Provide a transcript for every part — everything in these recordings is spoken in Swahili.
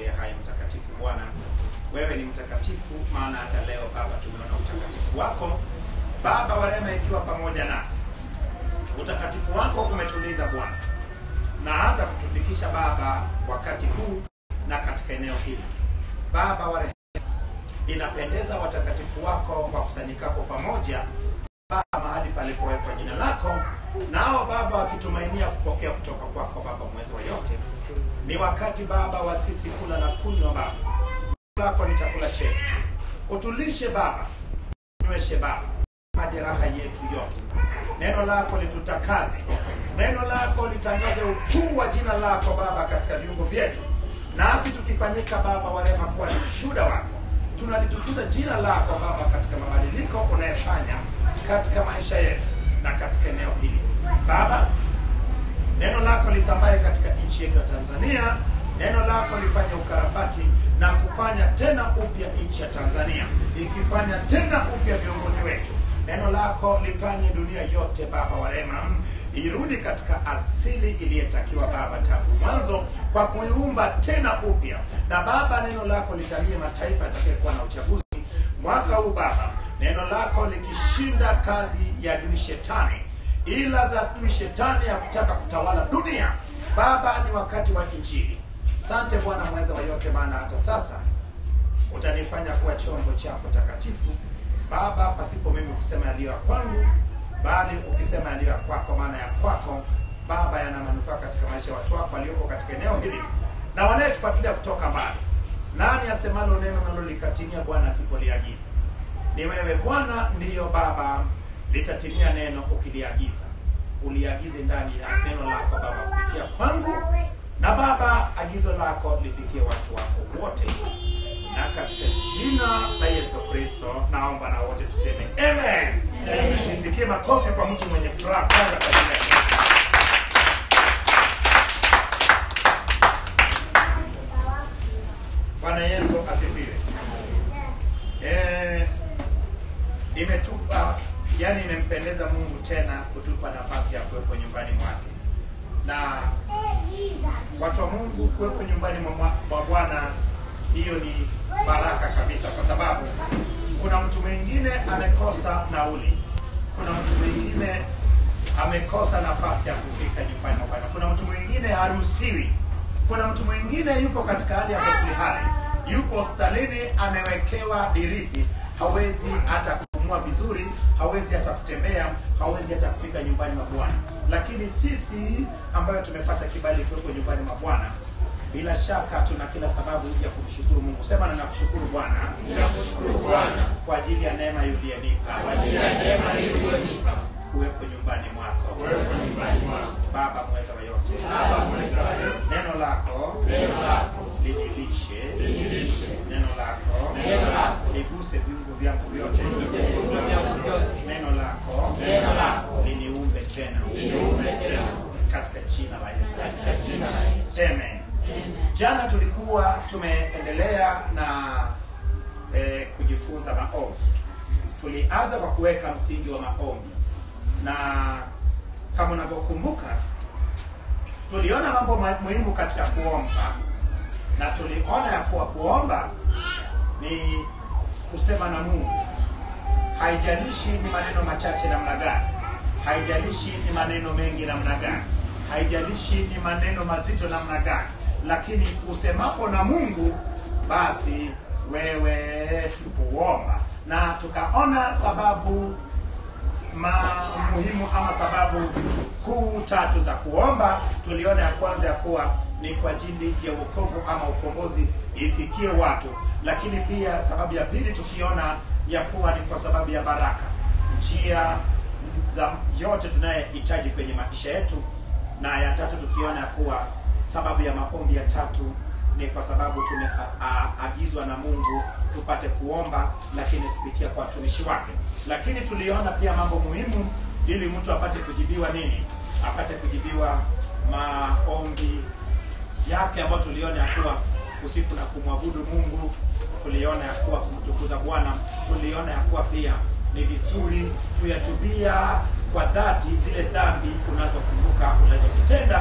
uliye hai mtakatifu Bwana, wewe ni mtakatifu, maana hata leo Baba tumeona utakatifu wako Baba wa rehema, ikiwa pamoja nasi. Utakatifu wako umetulinda Bwana na hata kutufikisha Baba wakati huu na katika eneo hili Baba wa rehema, inapendeza watakatifu wako wakusanyikapo pamoja Baba mahali palipowekwa jina lako, nao Baba wakitumainia kupokea kutoka kwako Baba mwezi wa yote. Ni wakati Baba wa sisi kula na kunywa Baba, lako ni chakula chetu, utulishe Baba, nyweshe Baba majeraha yetu yote. Neno lako litutakaze, neno lako litangaze ukuu wa jina lako Baba katika viungo vyetu, nasi tukifanyika Baba wa rehema kuwa ni ushuhuda wako, tunalitukuza jina lako Baba katika mabadiliko unayofanya katika maisha yetu na katika eneo hili Baba. Neno lako lisambaye katika nchi yetu ya Tanzania, neno lako lifanye ukarabati na kufanya tena upya nchi ya Tanzania, ikifanya tena upya viongozi wetu. Neno lako lifanye dunia yote Baba wa rehema irudi katika asili iliyotakiwa Baba tangu mwanzo, kwa kuiumba tena upya. Na Baba, neno lako litalie mataifa yatakayekuwa na uchaguzi mwaka huu Baba, neno lako likishinda kazi ya adui shetani, ila za adui shetani ya kutaka kutawala dunia. Baba, ni wakati wa Injili. Sante Bwana mweza wa yote, maana hata sasa utanifanya kuwa chombo chako takatifu Baba, pasipo mimi kusema yaliyo ya kwangu, bali ukisema yaliyo ya kwako, maana ya kwako Baba yana manufaa katika maisha ya watu wako walioko katika eneo hili na wanayetufuatilia kutoka mbali. Nani asemalo neno nalo likatimia, Bwana asipoliagiza? Ni wewe Bwana, ndiyo Baba, litatimia neno ukiliagiza. Uliagize ndani ya neno lako Baba kupitia kwangu, na Baba, agizo lako lifikie watu wako wote, na katika jina la Yesu Kristo naomba na wote tuseme amen. Amen. Nisikie makofi kwa mtu mwenye furaha kwanza kwa jina la Yesu. Bwana Yesu asifiwe. Eh, imetupa yani, imempendeza Mungu tena kutupa nafasi ya kuwepo nyumbani mwake, na watu wa Mungu kuwepo nyumbani mwa mwa- mwa Bwana, hiyo ni baraka kabisa, kwa sababu kuna mtu mwingine amekosa nauli, kuna mtu mwingine amekosa nafasi ya kufika nyumbani mwa Bwana, kuna mtu mwingine haruhusiwi kuna mtu mwingine yupo katika hali ya hali, yupo hospitalini, amewekewa diripi, hawezi hata kupumua vizuri, hawezi hata kutembea, hawezi hata kufika nyumbani mwa Bwana. Lakini sisi ambayo tumepata kibali kuwepo nyumbani mwa Bwana, bila shaka tuna kila sababu ya kumshukuru Mungu. Sema na nakushukuru Bwana Ninakushukuru Bwana kwa ajili ya neema uliyonipa kwa ajili ya neema hii uliyonipa kuwepo nyumbani mwako. kuwepo nyumbani mwako. Baba mweza wa yote, Baba mweza wa yote, neno lako neno lako linilishe linilishe, neno lako neno lako liguse viungo vyangu vyote, liguse viungo vyangu vyote, neno lako neno lako liniumbe tena liniumbe tena katika jina la Yesu. katika jina la Yesu. Amen. Jana tulikuwa tumeendelea na eh, kujifunza maombi. Tulianza kwa kuweka msingi wa maombi, na kama unavyokumbuka, tuliona mambo ma- muhimu katika kuomba, na tuliona ya kuwa kuomba ni kusema na Mungu. Haijalishi ni maneno machache namna gani, haijalishi ni maneno mengi namna gani, haijalishi ni maneno mazito namna gani, lakini usemapo na Mungu, basi wewe huomba. Na tukaona sababu ma muhimu ama sababu kuu tatu za kuomba. Tuliona ya kwanza ya kuwa ni kwa ajili ya wokovu ama ukombozi ifikie watu, lakini pia sababu ya pili tukiona ya kuwa ni kwa sababu ya baraka, njia za yote tunayohitaji kwenye maisha yetu, na ya tatu tukiona ya kuwa sababu ya maombi ya tatu ni kwa sababu tumeagizwa na Mungu tupate kuomba, lakini kupitia kwa watumishi wake. Lakini tuliona pia mambo muhimu ili mtu apate kujibiwa nini, apate kujibiwa maombi yake ambayo tuliona ya kuwa kusifu na kumwabudu Mungu, tuliona ya kuwa kumtukuza Bwana, tuliona ya kuwa pia ni vizuri kuyatubia kwa dhati zile dhambi unazokumbuka unazozitenda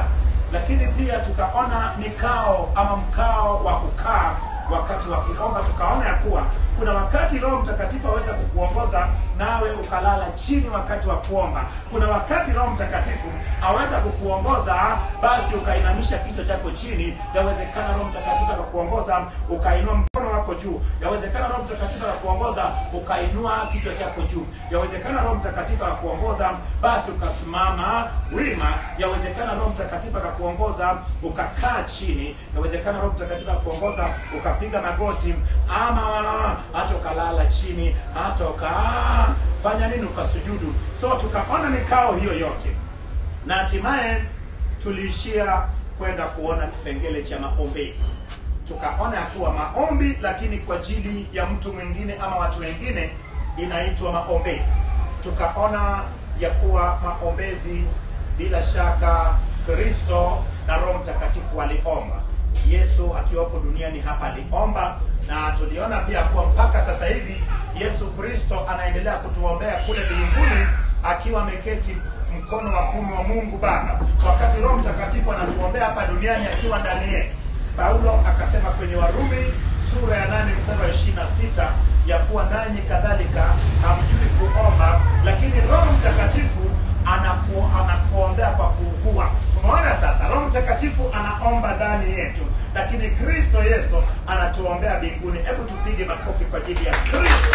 lakini pia tukaona mikao ama mkao wa kukaa wakati wa kuomba tukaona ya kuwa kuna wakati roho mtakatifu aweza kukuongoza nawe ukalala chini wakati wa kuomba kuna wakati roho mtakatifu aweza kukuongoza basi ukainamisha kichwa chako chini yawezekana roho mtakatifu akakuongoza ukainua mkono wako juu yawezekana roho mtakatifu akakuongoza ukainua kichwa chako juu yawezekana roho mtakatifu akakuongoza basi ukasimama wima yawezekana roho mtakatifu akakuongoza ukakaa chini yawezekana roho mtakatifu akakuongoza ukapiga magoti ama hata ukalala chini hata ukafanya nini ukasujudu so tukaona mikao hiyo yote na hatimaye tuliishia kwenda kuona kipengele cha maombezi tukaona ya kuwa maombi lakini kwa ajili ya mtu mwingine ama watu wengine inaitwa maombezi tukaona ya kuwa maombezi bila shaka kristo na roho mtakatifu waliomba yesu akiwapo duniani hapa aliomba na tuliona pia kuwa mpaka sasa hivi yesu kristo anaendelea kutuombea kule mbinguni akiwa ameketi mkono wa kumi wa mungu baba wakati roho mtakatifu anatuombea hapa duniani akiwa ndani yetu paulo akasema kwenye warumi sura ya nane mstari wa ishiri na sita ya kuwa nanyi kadhalika hamjui kuomba lakini roho mtakatifu anaku, anakuombea kwa kuugua umeona sasa roho mtakatifu anaomba ndani yetu lakini kristo yesu anatuombea mbinguni hebu tupige makofi kwa ajili ya kristo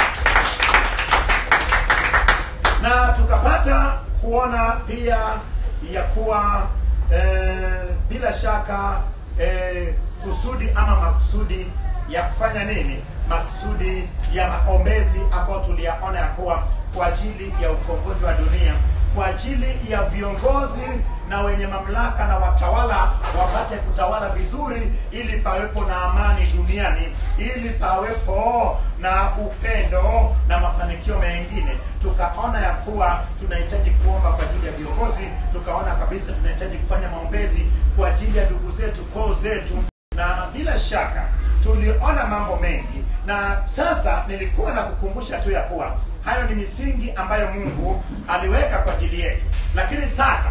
na tukapata kuona pia ya kuwa eh, bila shaka eh, kusudi ama makusudi ya kufanya nini makusudi ya maombezi ambayo tuliyaona ya kuwa kwa ajili ya ukombozi wa dunia kwa ajili ya viongozi na wenye mamlaka na watawala wapate kutawala vizuri ili pawepo na amani duniani ili pawepo na upendo na mafanikio mengine tukaona ya kuwa tunahitaji kuomba kwa ajili ya viongozi tukaona kabisa tunahitaji kufanya maombezi kwa ajili ya ndugu zetu koo zetu na bila shaka tuliona mambo mengi na sasa nilikuwa na kukumbusha tu ya kuwa hayo ni misingi ambayo mungu aliweka kwa ajili yetu lakini sasa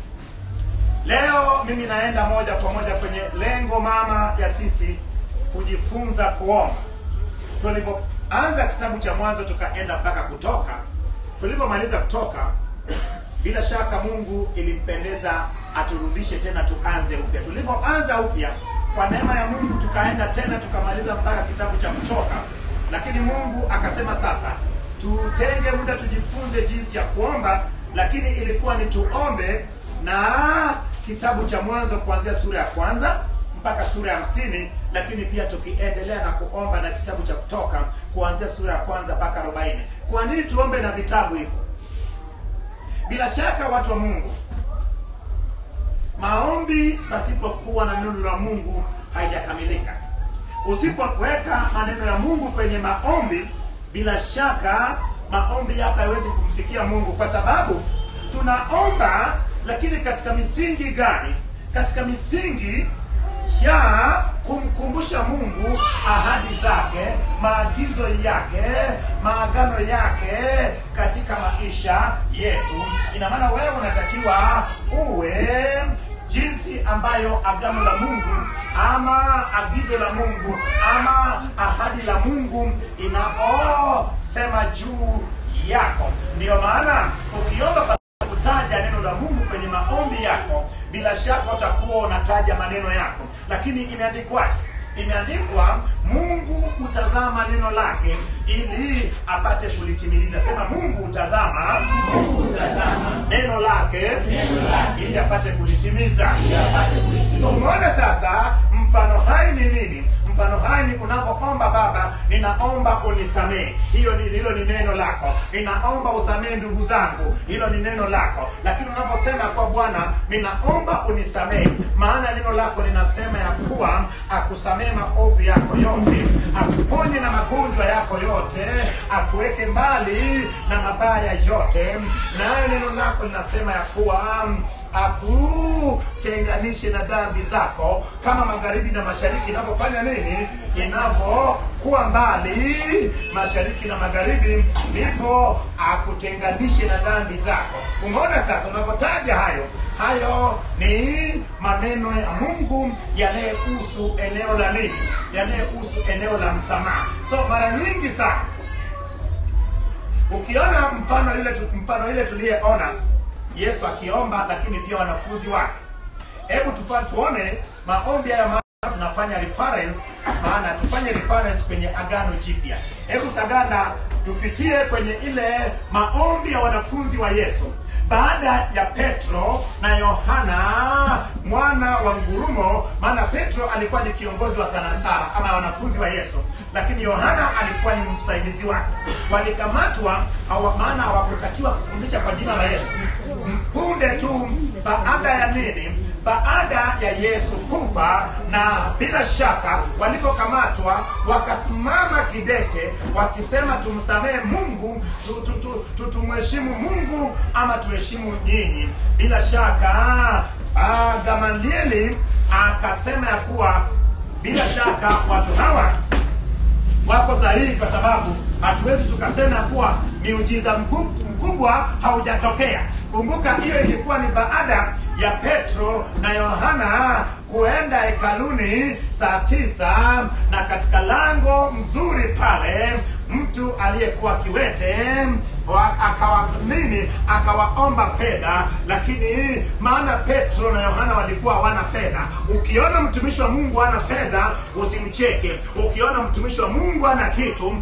leo mimi naenda moja kwa moja kwenye lengo mama ya sisi kujifunza kuomba tulipoanza kitabu cha mwanzo tukaenda mpaka kutoka tulipomaliza kutoka bila shaka mungu ilimpendeza aturudishe tena tuanze upya tulipoanza upya kwa neema ya mungu tukaenda tena tukamaliza mpaka kitabu cha kutoka lakini mungu akasema sasa tutenge muda tujifunze jinsi ya kuomba lakini ilikuwa ni tuombe na kitabu cha mwanzo kuanzia sura ya kwanza mpaka sura ya hamsini lakini pia tukiendelea na kuomba na kitabu cha kutoka kuanzia sura ya kwanza mpaka arobaini kwa nini tuombe na vitabu hivyo bila shaka watu wa mungu maombi pasipokuwa na neno la mungu haijakamilika usipoweka maneno ya mungu kwenye maombi bila shaka maombi yako haiwezi kumfikia mungu kwa sababu tunaomba lakini katika misingi gani katika misingi ya kumkumbusha mungu ahadi zake maagizo yake maagano yake katika maisha yetu ina maana wewe unatakiwa uwe jinsi ambayo agano la mungu ama agizo la mungu ama ahadi la mungu inavyosema juu yako ndiyo maana ukiomba kutaja neno la mungu kwenye maombi yako bila shaka utakuwa unataja maneno yako lakini imeandikwaje imeandikwa mungu hutazama neno lake ili apate kulitimiliza sema mungu hutazama Mungu hutazama neno lake neno lake ili apate kulitimiza ili apate kulitimiza. so umeona sasa mfano hai ni nini mfano hai ni unapoomba baba ninaomba unisamehe hiyo ni hilo ni neno lako ninaomba usamehe ndugu zangu hilo ni neno lako lakini unaposema kwa bwana ninaomba unisamehe maana neno lako linasema ya kuwa akusamehe maovu yako yote akuponye na magonjwa yako yote akuweke mbali na mabaya yote nayo neno lako linasema ya kuwa akutenganishe na dhambi zako kama magharibi na mashariki inavyofanya nini inavyokuwa mbali mashariki na magharibi ndipo akutenganishe na dhambi zako umeona sasa unapotaja hayo hayo ni maneno ya mungu yanayehusu eneo la nini yanayehusu eneo la msamaha so mara nyingi sana ukiona mfano ile tu- mfano ile tuliyeona yesu akiomba lakini pia wanafunzi wake hebu tufa tuone maombi haya maana tunafanya reference maana tufanye reference kwenye agano jipya hebu saganda tupitie kwenye ile maombi ya wanafunzi wa yesu baada ya petro na yohana mwana wa ngurumo maana petro alikuwa ni kiongozi wa tanasara ama wanafunzi wa yesu lakini yohana alikuwa ni msaidizi wake walikamatwa hawa, maana hawakutakiwa kufundisha kwa jina la yesu punde tu baada ya nini baada ya yesu kufa na bila shaka walipokamatwa wakasimama kidete wakisema tumsamehe mungu tu- tu- tu- tu- tumheshimu mungu ama tuheshimu nyinyi bila shaka ah, gamalieli akasema ya kuwa bila shaka watu hawa wako sahihi kwa sababu hatuwezi tukasema kuwa miujiza mku- mkubwa haujatokea kumbuka hiyo ilikuwa ni baada ya petro na yohana kuenda hekaluni saa tisa na katika lango mzuri pale mtu aliyekuwa kiwete wa- akawa nini akawaomba fedha lakini maana petro na yohana walikuwa hawana fedha ukiona mtumishi wa mungu hana fedha usimcheke ukiona mtumishi wa mungu hana kitu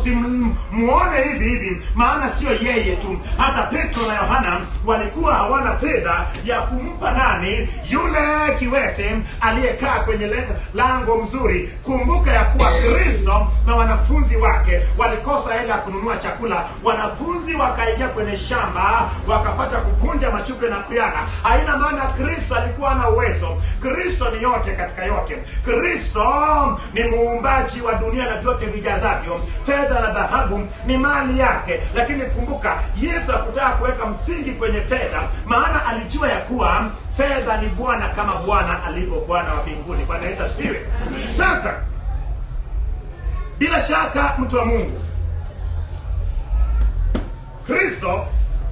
usimuone hivi hivi maana sio yeye tu hata petro na yohana walikuwa hawana fedha ya kumpa nani yule kiwete aliyekaa kwenye le- lango mzuri kumbuka ya kuwa kristo na wanafunzi wake walikosa hela ya kununua chakula wanafunzi wakaingia kwenye shamba wakapata kuvunja mashuke na kuyana haina maana kristo alikuwa ana uwezo kristo ni yote katika yote kristo ni muumbaji wa dunia na vyote vijazavyo fedha na dhahabu ni mali yake lakini kumbuka yesu hakutaka kuweka msingi kwenye fedha maana alijua ya kuwa fedha ni bwana kama bwana alivyo bwana wa mbinguni bwana yesu asifiwe sasa bila shaka mtu wa mungu kristo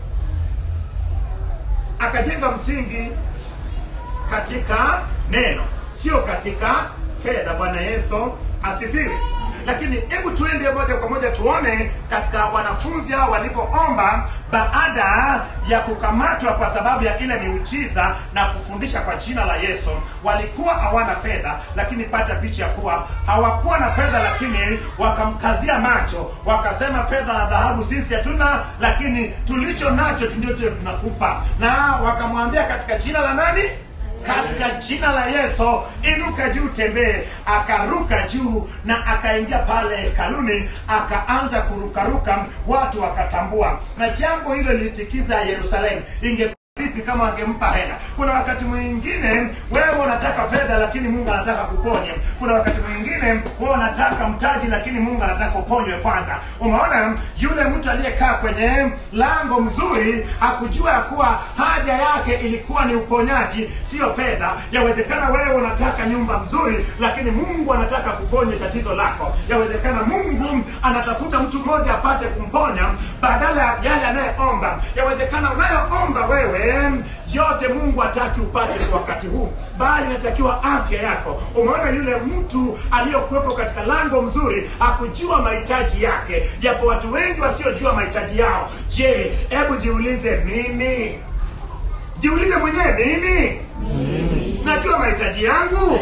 akajenga msingi katika neno sio katika fedha bwana yesu asifiwe lakini hebu tuende moja kwa moja tuone katika wanafunzi hao walipoomba baada ya kukamatwa kwa sababu ya ile miujiza na kufundisha kwa jina la yesu walikuwa hawana fedha lakini pata picha ya kuwa hawakuwa na fedha lakini wakamkazia macho wakasema fedha na dhahabu sisi hatuna lakini tulicho nacho ndio tunakupa na wakamwambia katika jina la nani katika jina la yesu inuka juu tembee akaruka juu na akaingia pale hekaluni akaanza kurukaruka watu wakatambua na jambo hilo lilitikiza yerusalemu inge vipi kama wangempa hela kuna wakati mwingine wewe unataka fedha lakini mungu anataka kuponye kuna wakati mwingine wewe unataka mtaji lakini mungu anataka uponywe kwanza umeona yule mtu aliyekaa kwenye lango mzuri hakujua ya kuwa haja yake ilikuwa ni uponyaji sio fedha yawezekana wewe unataka nyumba mzuri lakini mungu anataka kuponya tatizo lako yawezekana mungu anatafuta mtu mmoja apate kumponya badala ya yale anayeomba yawezekana unayoomba wewe yote mungu hataki upate kwa wakati huu bali inatakiwa afya yako umeona yule mtu aliyokuwepo katika lango mzuri hakujua mahitaji yake japo watu wengi wasiojua mahitaji yao je hebu jiulize mimi jiulize mwenyewe mimi najua mahitaji yangu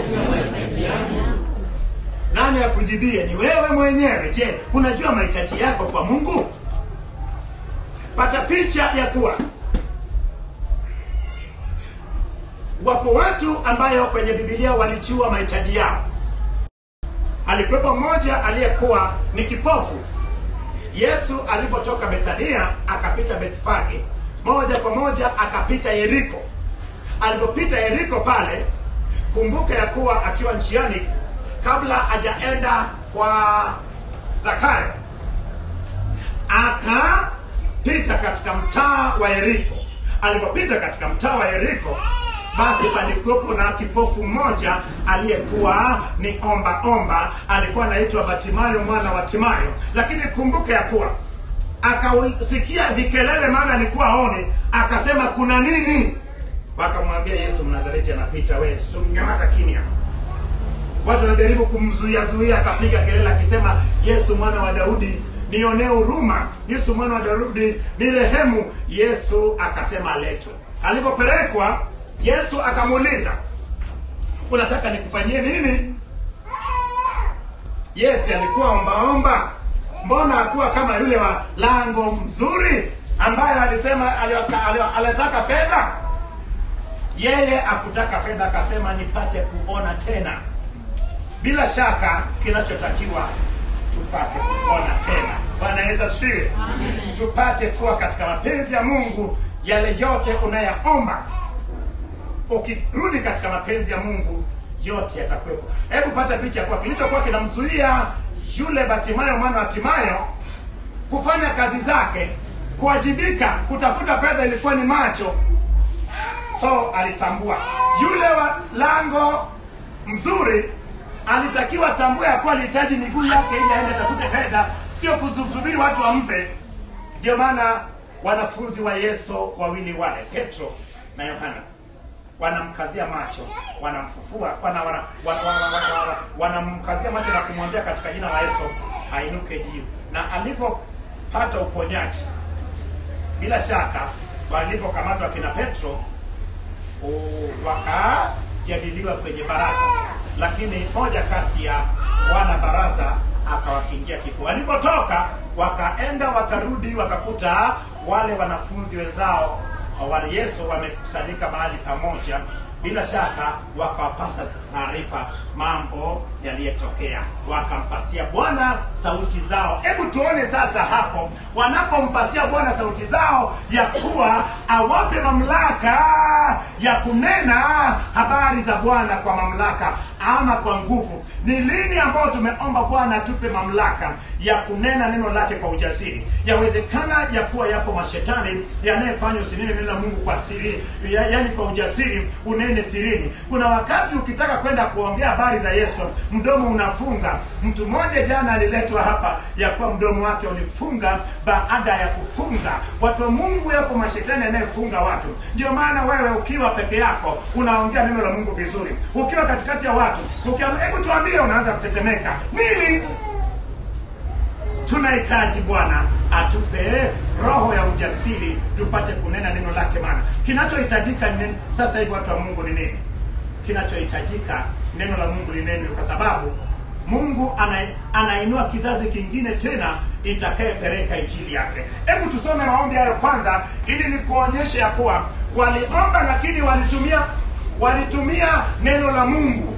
nani akujibie ni wewe mwenyewe je unajua mahitaji yako kwa mungu pata picha ya kuwa wapo watu ambayo kwenye bibilia walijua mahitaji yao alikuwepo mmoja aliyekuwa ni kipofu yesu alipotoka bethania akapita bethfage moja kwa moja akapita yeriko alipopita yeriko pale kumbuka ya kuwa akiwa njiani kabla hajaenda kwa zakayo akapita katika mtaa wa yeriko alipopita katika mtaa wa yeriko basi palikuwepo na kipofu mmoja aliyekuwa ni omba omba alikuwa anaitwa batimayo mwana wa timayo lakini kumbuka ya kuwa akasikia vikelele maana alikuwa aone akasema kuna nini wakamwambia yesu mnazareti anapita we nyamaza kimya watu wanajaribu kumzuia zuia akapiga kelele akisema yesu mwana wa daudi nionee huruma yesu mwana wa daudi ni rehemu yesu akasema aletwe alipopelekwa yesu akamuuliza unataka nikufanyie nini yes alikuwa ombaomba mbona hakuwa kama yule wa lango mzuri ambaye alisema alioka- alio- alitaka fedha yeye akutaka fedha akasema nipate kuona tena bila shaka kinachotakiwa tupate kuona tena bwana yesu asifiwe tupate kuwa katika mapenzi ya mungu yale yote unayaomba ukirudi katika mapenzi ya mungu yote yatakuwepo hebu pata picha kuwa kilichokuwa kinamzuia yule batimayo mwana wa timayo kufanya kazi zake kuwajibika kutafuta fedha ilikuwa ni macho so alitambua yule wa lango mzuri alitakiwa tambue ya kuwa alihitaji miguu yake ili aende atafute fedha sio kusubiri watu wampe ndio maana wanafunzi wa yesu wawili wale petro na yohana wanamkazia macho wanamfufua wana, wana, wana, wana, wana, wana, wanamkazia macho na kumwambia katika jina la yesu ainuke juu na alipopata uponyaji bila shaka walipokamatwa kina petro u- wakajadiliwa kwenye baraza lakini moja kati ya wana baraza akawakingia kifua walipotoka wakaenda wakarudi wakakuta wale wanafunzi wenzao wa yesu wamekusanyika mahali pamoja bila shaka wakawapasa taarifa mambo yaliyotokea wakampasia bwana sauti zao hebu tuone sasa hapo wanapompasia bwana sauti zao ya kuwa awape mamlaka ya kunena habari za bwana kwa mamlaka ama kwa nguvu ni lini ambayo tumeomba bwana atupe mamlaka ya kunena neno lake kwa ujasiri yawezekana ya kuwa yapo mashetani yanayefanya usinene neno la mungu kwa siri ya, yani kwa ujasiri unene sirini kuna wakati ukitaka kwenda kuongea habari za yesu mdomo unafunga mtu mmoja jana aliletwa hapa ya kuwa mdomo wake ulifunga baada ya kufunga watu wa mungu yapo mashetani yanayefunga watu ndio maana wewe ukiwa peke yako unaongea neno la mungu vizuri ukiwa katikati ya watu ukiam- hebu tuambie unaanza kutetemeka nini tunahitaji bwana atupe roho ya ujasiri tupate kunena neno lake maana kinachohitajika ni nini? sasa hivi watu wa mungu ni nini kinachohitajika neno la mungu linenwe kwa sababu mungu ana, anainua kizazi kingine tena itakayepeleka injili yake hebu tusome maombi hayo kwanza ili nikuonyeshe ya kuwa waliomba lakini walitumia walitumia neno la mungu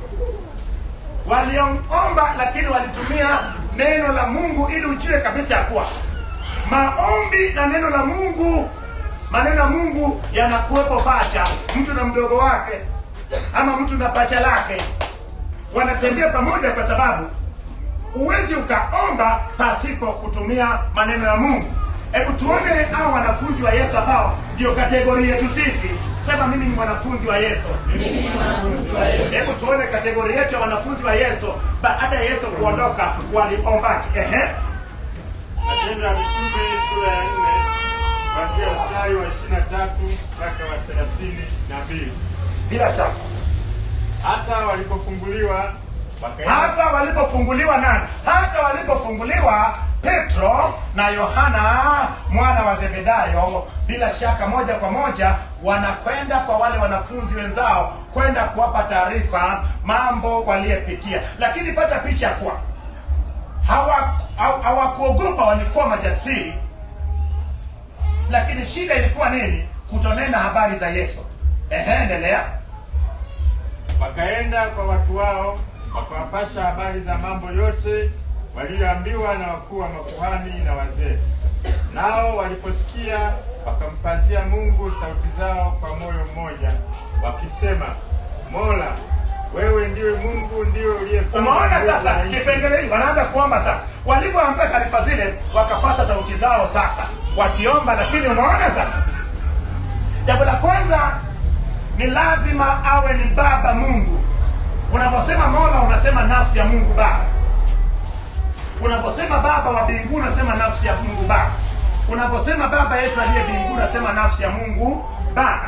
waliomba lakini walitumia neno la mungu ili ujue kabisa ya kuwa maombi na neno la mungu maneno ya mungu yanakuwepo pacha mtu na mdogo wake ama mtu na pacha lake wanatembea pamoja kwa sababu huwezi ukaomba pasipo kutumia maneno ya mungu hebu tuone hao wanafunzi wa yesu ambao ndio kategori yetu sisi sema mimi ni mwanafunzi wa yesu Mimi ni mwanafunzi wa Yesu. hebu tuone kategori yetu ya wanafunzi wa yesu baada ya yesu kuondoka waliombaje ehe Matendo ya Mitume sura ya nne kuanzia mstari wa ishirini na tatu mpaka wa thelathini na mbili. bila shaka Hata walipofunguliwa wakaenda hata walipofunguliwa nani hata walipofunguliwa petro na yohana mwana wa zebedayo bila shaka moja kwa moja wanakwenda kwa wale wanafunzi wenzao kwenda kuwapa taarifa mambo waliyepitia lakini pata picha kuwa hawa- haw- hawakuogopa walikuwa majasiri lakini shida ilikuwa nini kutonena habari za yesu ehe endelea wakaenda kwa watu wao wakawapasha habari za mambo yote waliyoambiwa na wakuu wa makuhani na wazee. Nao waliposikia wakampazia Mungu sauti zao kwa moyo mmoja, wakisema, Mola, wewe ndiwe Mungu, ndiwe uliyefanya umeona mbingu sasa na nchi." kipengele hii wanaanza kuomba sasa walivyoambia taarifa zile wakapasa sauti zao sasa wakiomba lakini unaona sasa jambo la kwanza ni lazima awe ni baba mungu unaposema mola unasema nafsi ya mungu baba unaposema baba wa mbinguni unasema nafsi ya mungu baba unaposema baba yetu aliye mbinguni unasema nafsi ya mungu baba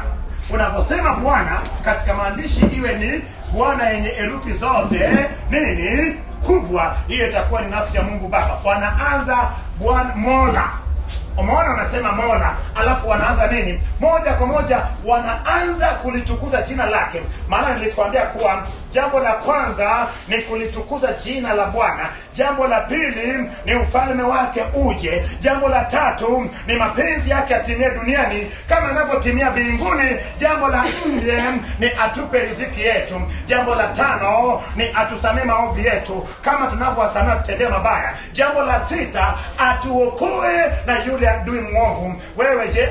unaposema bwana katika maandishi iwe ni bwana yenye herufi zote nini kubwa hiyo itakuwa ni nafsi ya mungu baba wanaanza bwana mola umeona wanasema mola alafu wanaanza nini moja kwa moja wanaanza kulitukuza jina lake maana nilituambia kuwa jambo la kwanza ni kulitukuza jina la bwana jambo la pili ni ufalme wake uje jambo la tatu ni mapenzi yake atimie duniani kama anavyotimia mbinguni jambo la nne ni atupe riziki yetu jambo la tano ni atusamee maovu yetu kama tunavyowasamea tutendea mabaya jambo la sita atuokoe na yule adui mwovu wewe je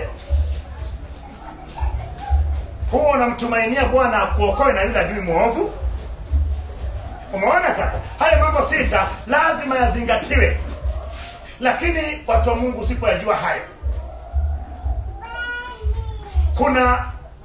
huwa unamtumainia bwana akuokoe na yule adui mwovu umeona sasa haya mambo sita lazima yazingatiwe lakini watu wa mungu usipoyajua hayo kuna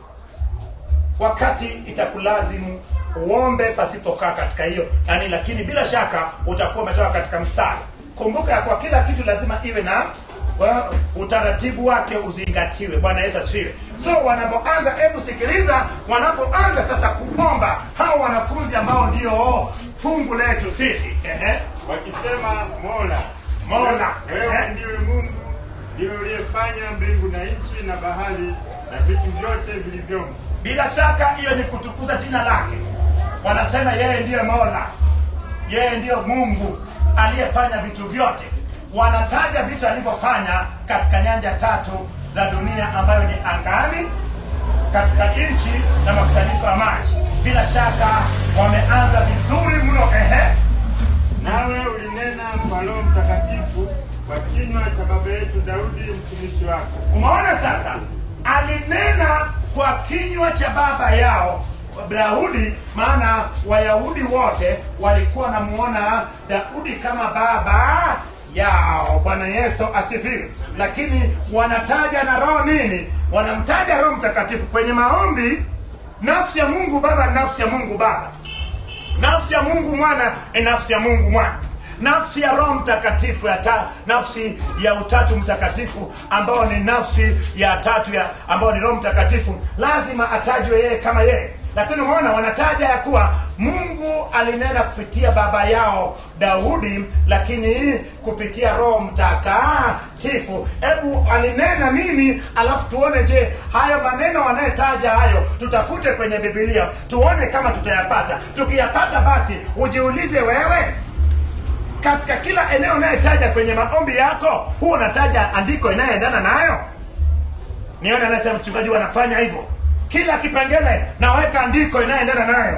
wakati itakulazimu uombe pasipokaa katika hiyo yani lakini bila shaka utakuwa umetoka katika mstari kumbuka ya kwa kila kitu lazima iwe na wa, utaratibu wake uzingatiwe bwana yesu asifiwe so wanapoanza hebu sikiliza wanapoanza sasa kuomba hao wanafunzi ambao ndio fungu letu sisi Ehe. wakisema mola Mola, wewe ehe. ndiwe mungu ndiwe uliyefanya mbingu na nchi na bahari na vitu vyote vilivyomo bila shaka hiyo ni kutukuza jina lake wanasema yeye ndiyo mola yeye ndiyo mungu aliyefanya vitu vyote wanataja vitu alivyofanya katika nyanja tatu za dunia ambayo ni angani katika nchi na makusanyiko ya maji bila shaka wameanza vizuri mno ehe nawe ulinena kwa roho mtakatifu kwa kinywa cha baba yetu daudi mtumishi wako umeona sasa alinena kwa kinywa cha baba yao daudi maana wayahudi wote walikuwa wanamuona daudi kama baba yao bwana yesu asifiwe lakini wanataja na roho nini wanamtaja roho mtakatifu kwenye maombi nafsi ya mungu baba ni nafsi ya mungu baba nafsi ya mungu mwana ni nafsi ya mungu mwana nafsi ya roho mtakatifu ya ta, nafsi ya utatu mtakatifu ambao ni nafsi ya tatu ya ambao ni roho mtakatifu lazima atajwe yeye kama yeye lakini umeona wanataja ya kuwa mungu alinena kupitia baba yao daudi lakini kupitia roho mtakatifu hebu alinena nini alafu tuone je hayo maneno wanayetaja hayo tutafute kwenye bibilia tuone kama tutayapata tukiyapata basi ujiulize wewe katika kila eneo unayetaja kwenye maombi yako huwa unataja andiko inayoendana nayo nione anasema mchungaji wanafanya hivyo kila kipengele naweka andiko inayoendana nayo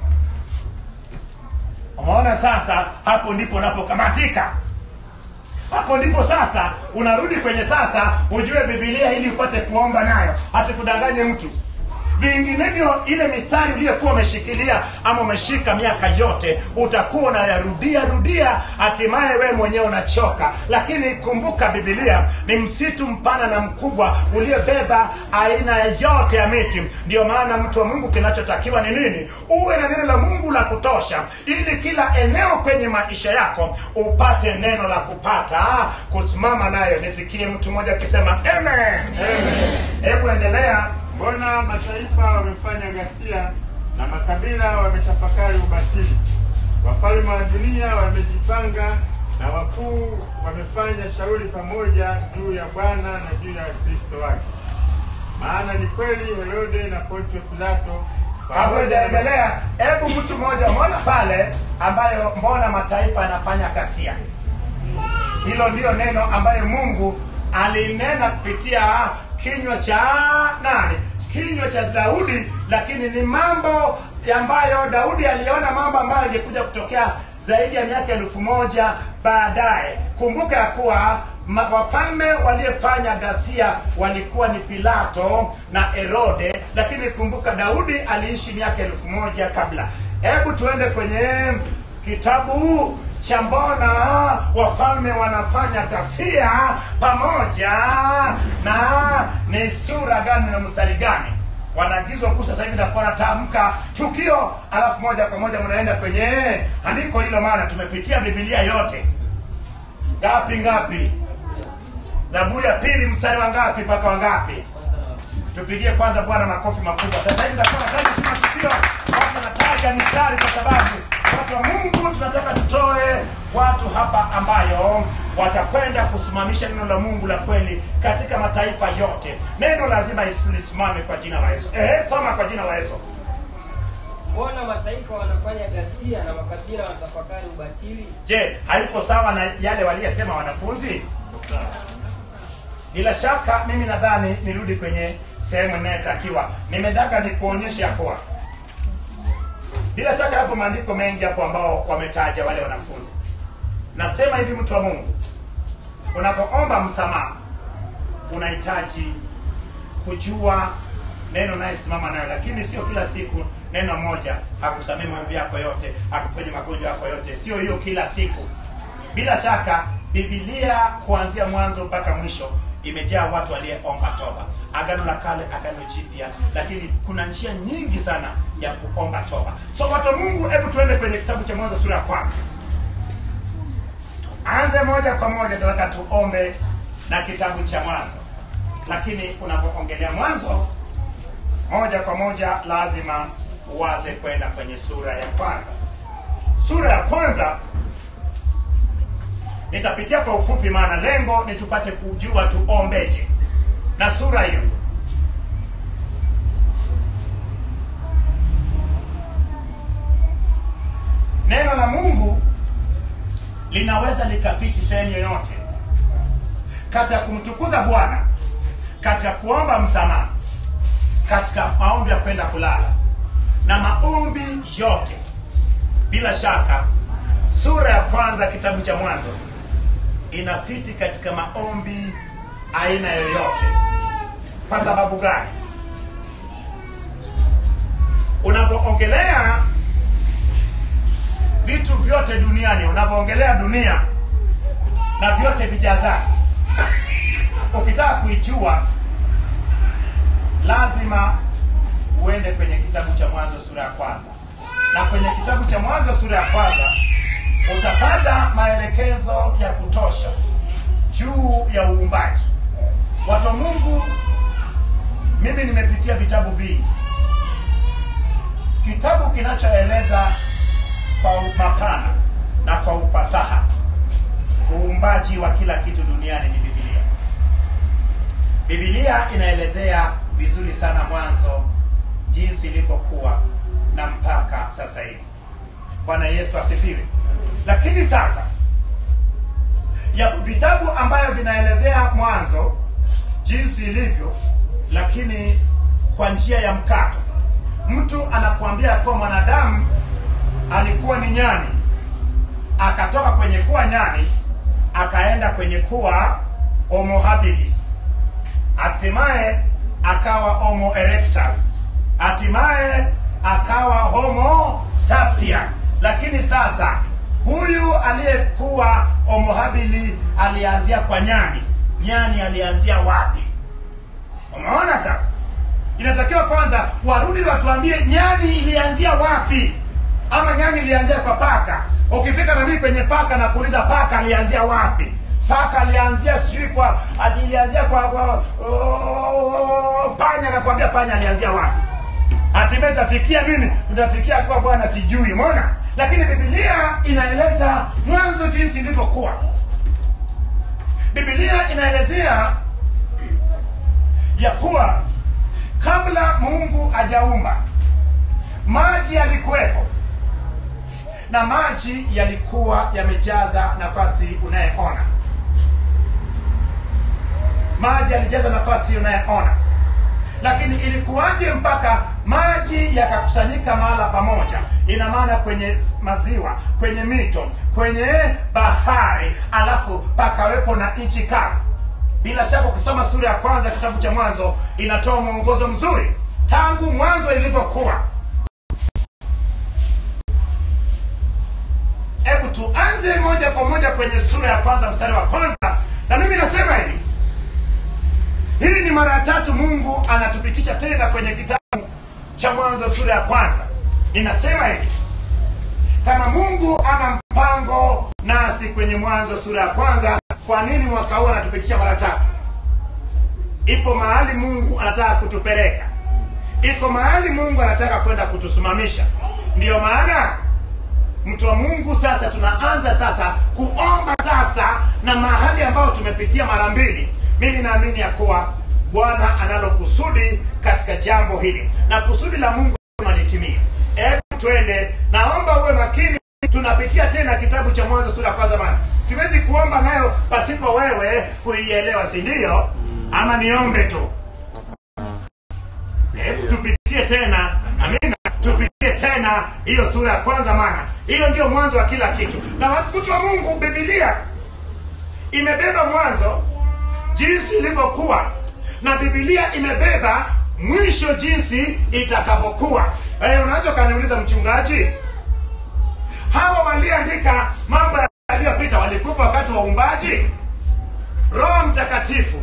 umeona sasa hapo ndipo unapokamatika hapo ndipo sasa unarudi kwenye sasa ujue bibilia ili upate kuomba nayo asikudanganye mtu vinginevyo ile mistari uliyokuwa umeshikilia ama umeshika miaka yote utakuwa unayarudia rudia hatimaye wewe mwenyewe unachoka lakini kumbuka bibilia ni msitu mpana na mkubwa uliobeba aina yote ya miti ndio maana mtu wa mungu kinachotakiwa ni nini uwe na neno la mungu la kutosha ili kila eneo kwenye maisha yako upate neno la kupata kusimama nayo nisikie mtu mmoja akisema amen hebu endelea mbona mataifa wamefanya ghasia na makabila wametafakari ubatili wafalme wa dunia wamejipanga na wakuu wamefanya shauri pamoja juu ya bwana na juu ya kristo wake maana ni kweli herode na pontio pilato kabla ijaendelea hebu mtu mmoja umeona pale ambayo mbona mataifa yanafanya ghasia hilo ndiyo neno ambayo mungu alinena kupitia kinywa cha nani kinywa cha daudi lakini ni mambo ambayo daudi aliona mambo ambayo yangekuja kutokea zaidi ya miaka elfu moja baadaye kumbuka ya kuwa ma- wafalme waliofanya ghasia walikuwa ni pilato na herode lakini kumbuka daudi aliishi miaka elfu moja kabla hebu tuende kwenye kitabu cha mbona wafalme wanafanya ghasia pamoja na ni sura gani na mstari gani wanaagizwa kuu sasa hivi nakuwa natamka tukio alafu moja kwa moja mnaenda kwenye andiko hilo maana tumepitia bibilia yote ngapi ngapi zaburi ya pili mstari wa ngapi mpaka wa ngapi tupigie kwanza bwana makofi makubwa sasa hivi nitakuwa nataja tu matukio watu nataja mistari kwa sababu watu wa mungu tunataka tutoe watu hapa ambayo watakwenda kusimamisha neno la mungu la kweli katika mataifa yote neno lazima lisimame kwa jina la yesu Ehe, soma kwa jina la yesu mbona mataifa wanafanya ghasia na makabila wanatafakari ubatili je haipo sawa na yale waliyesema wanafunzi bila shaka mimi nadhani nirudi kwenye sehemu inayotakiwa nimetaka nikuonyeshe ya kuwa bila shaka yapo maandiko mengi hapo ambao wametaja wale wanafunzi nasema hivi mtu wa mungu unapoomba msamaha unahitaji kujua neno nayesimama nayo lakini sio kila siku neno moja hakusamii maovu yako yote hakuponye magonjwa yako yote sio hiyo kila siku bila shaka bibilia kuanzia mwanzo mpaka mwisho imejaa watu walieomba toba agano la kale agano jipya lakini kuna njia nyingi sana ya kuomba toba so watu wa mungu hebu tuende kwenye kitabu cha mwanzo sura ya kwanza anze moja kwa moja tunataka tuombe na kitabu cha mwanzo lakini unapoongelea mwanzo moja kwa moja lazima uwaze kwenda kwenye sura ya kwanza sura ya kwanza nitapitia kwa ufupi maana lengo ni tupate kujua tuombeje na sura hiyo neno la mungu linaweza likafiti sehemu yoyote katika kumtukuza bwana katika kuomba msamaha katika maombi ya kwenda kulala na maombi yote bila shaka sura ya kwanza kitabu cha mwanzo inafiti katika maombi aina yoyote kwa sababu gani unapoongelea vitu vyote duniani unapoongelea dunia na vyote vijazani ukitaka kuijua lazima uende kwenye kitabu cha mwanzo sura ya kwanza na kwenye kitabu cha mwanzo sura ya kwanza utapata maelekezo ya kutosha juu ya uumbaji watu wa mungu mimi nimepitia vitabu vingi kitabu kinachoeleza kwa mapana na kwa ufasaha uumbaji wa kila kitu duniani ni bibilia bibilia inaelezea vizuri sana mwanzo jinsi ilivyokuwa na mpaka sasa hivi bwana yesu asifiwe lakini sasa yapo vitabu ambayo vinaelezea mwanzo jinsi ilivyo lakini kwa njia ya mkato mtu anakuambia kuwa mwanadamu alikuwa ni nyani akatoka kwenye kuwa nyani akaenda kwenye kuwa homo habilis hatimaye akawa homo erectus hatimaye akawa homo sapiens lakini sasa huyu aliyekuwa homo habili alianzia kwa nyani nyani alianzia wapi umeona sasa inatakiwa kwanza warudi watuambie nyani ilianzia wapi ama nyani ilianzia kwa paka ukifika na mimi kwenye paka na kuuliza paka alianzia wapi paka alianzia sijui kwa alianzia kwa, kwa oh, panya nakwambia panya alianzia wapi hatimaye tafikia nini tutafikia kuwa bwana sijui umeona lakini bibilia inaeleza mwanzo jinsi ilivyokuwa bibilia inaelezea ya kuwa kabla mungu ajaumba maji yalikuwepo na maji yalikuwa yamejaza nafasi unayeona maji yalijaza nafasi unayeona lakini ilikuwaje mpaka maji yakakusanyika mahala pamoja ina maana kwenye maziwa kwenye mito kwenye bahari alafu pakawepo na nchi kavu bila shaka ukisoma sura ya kwanza kitabu cha mwanzo inatoa mwongozo mzuri tangu mwanzo ilivyokuwa hebu tuanze moja kwa moja kwenye sura ya kwanza mstari wa kwanza na mimi nasema hivi hili ni mara ya tatu mungu anatupitisha tena kwenye kitabu cha mwanzo sura ya kwanza inasema hivi kama mungu ana mpango nasi kwenye mwanzo sura ya kwanza kwa nini mwaka huu anatupitisha mara tatu ipo mahali mungu anataka kutupeleka iko mahali mungu anataka kwenda kutusimamisha ndiyo maana mtu wa mungu sasa tunaanza sasa kuomba sasa na mahali ambayo tumepitia mara mbili mimi naamini ya kuwa bwana analo kusudi katika jambo hili na kusudi la mungu lazima litimie hebu twende naomba uwe makini tunapitia tena kitabu cha mwanzo sura ya kwanza bana siwezi kuomba nayo pasipo wewe kuielewa si ndio ama niombe tu hebu tupitie tena amina tupitie tena hiyo sura ya kwanza maana hiyo ndio mwanzo wa kila kitu na mtu wa mungu bibilia imebeba mwanzo jinsi ilivyokuwa na bibilia imebeba mwisho jinsi itakavyokuwa hey, unaweza ukaniuliza mchungaji hawa walioandika mambo yaliyopita walikuwepo wakati wa uumbaji roho mtakatifu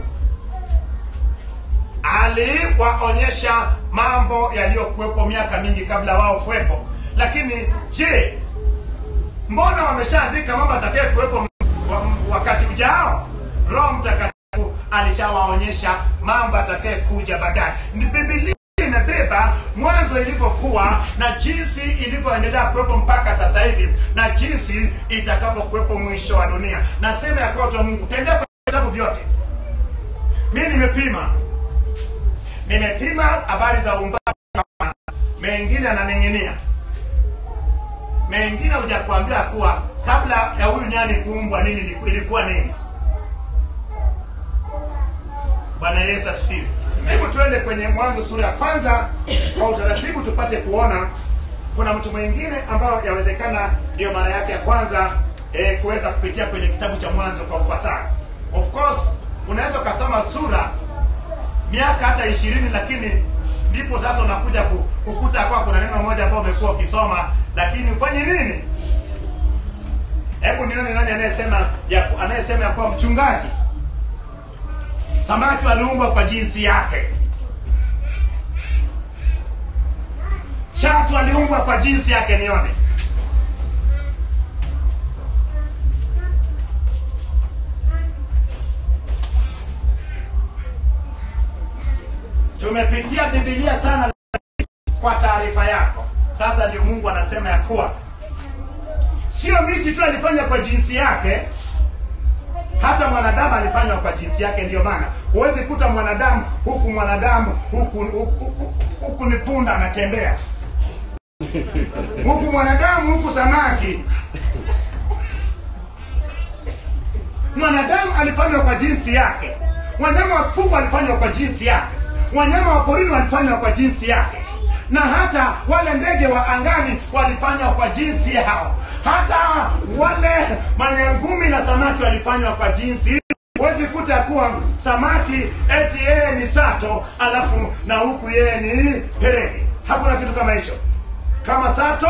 aliwaonyesha mambo yaliyokuwepo miaka mingi kabla wao kuwepo lakini je mbona wameshaandika mambo atakaye kuwepo wa- wakati ujao roho mtakatifu alishawaonyesha mambo atakaye kuja baadaye Ni bibilia imebeba mwanzo ilivyokuwa na jinsi ilivyoendelea kuwepo mpaka sasa hivi na jinsi itakavyokuwepo mwisho wa dunia nasema ya kuwa watu wa mungu tembea kwenye vitabu vyote mi nimepima nimepima habari za uumbaji mengine ananing'inia mengine hujakuambia kuwa kabla ya huyu nyani kuumbwa nini iliku- ilikuwa nini bwana yesu asifiwe hebu tuende kwenye mwanzo sura ya kwanza kwa utaratibu tupate kuona kuna mtu mwingine ambayo yawezekana ndiyo mara yake ya kwanza eh, kuweza kupitia kwenye kitabu cha mwanzo kwa ufasaha of course unaweza ukasoma sura miaka hata ishirini lakini ndipo sasa unakuja ku- kukuta kwa kuna neno moja ambao umekuwa ukisoma lakini ufanye nini hebu nione nani anayesema ya anayesema ya kuwa mchungaji samaki waliumbwa kwa jinsi yake shatu aliumbwa kwa jinsi yake nione tumepitia bibilia sana kwa taarifa yako sasa ndio mungu anasema ya kuwa sio miti tu alifanya kwa jinsi yake hata mwanadamu alifanywa kwa jinsi yake ndio maana huwezi kuta mwanadamu huku mwanadamu huku, huku, huku, huku ni punda anatembea huku mwanadamu huku samaki mwanadamu alifanywa kwa jinsi yake wanyama wa kufugwa walifanywa kwa jinsi yake wanyama wa porini walifanywa kwa jinsi yake na hata wale ndege wa angani walifanywa kwa jinsi yao hata wale manyangumi na samaki walifanywa kwa jinsi huwezi kuta kuwa samaki eti yeye ni sato alafu na huku yeye ni perege hakuna kitu kama hicho kama sato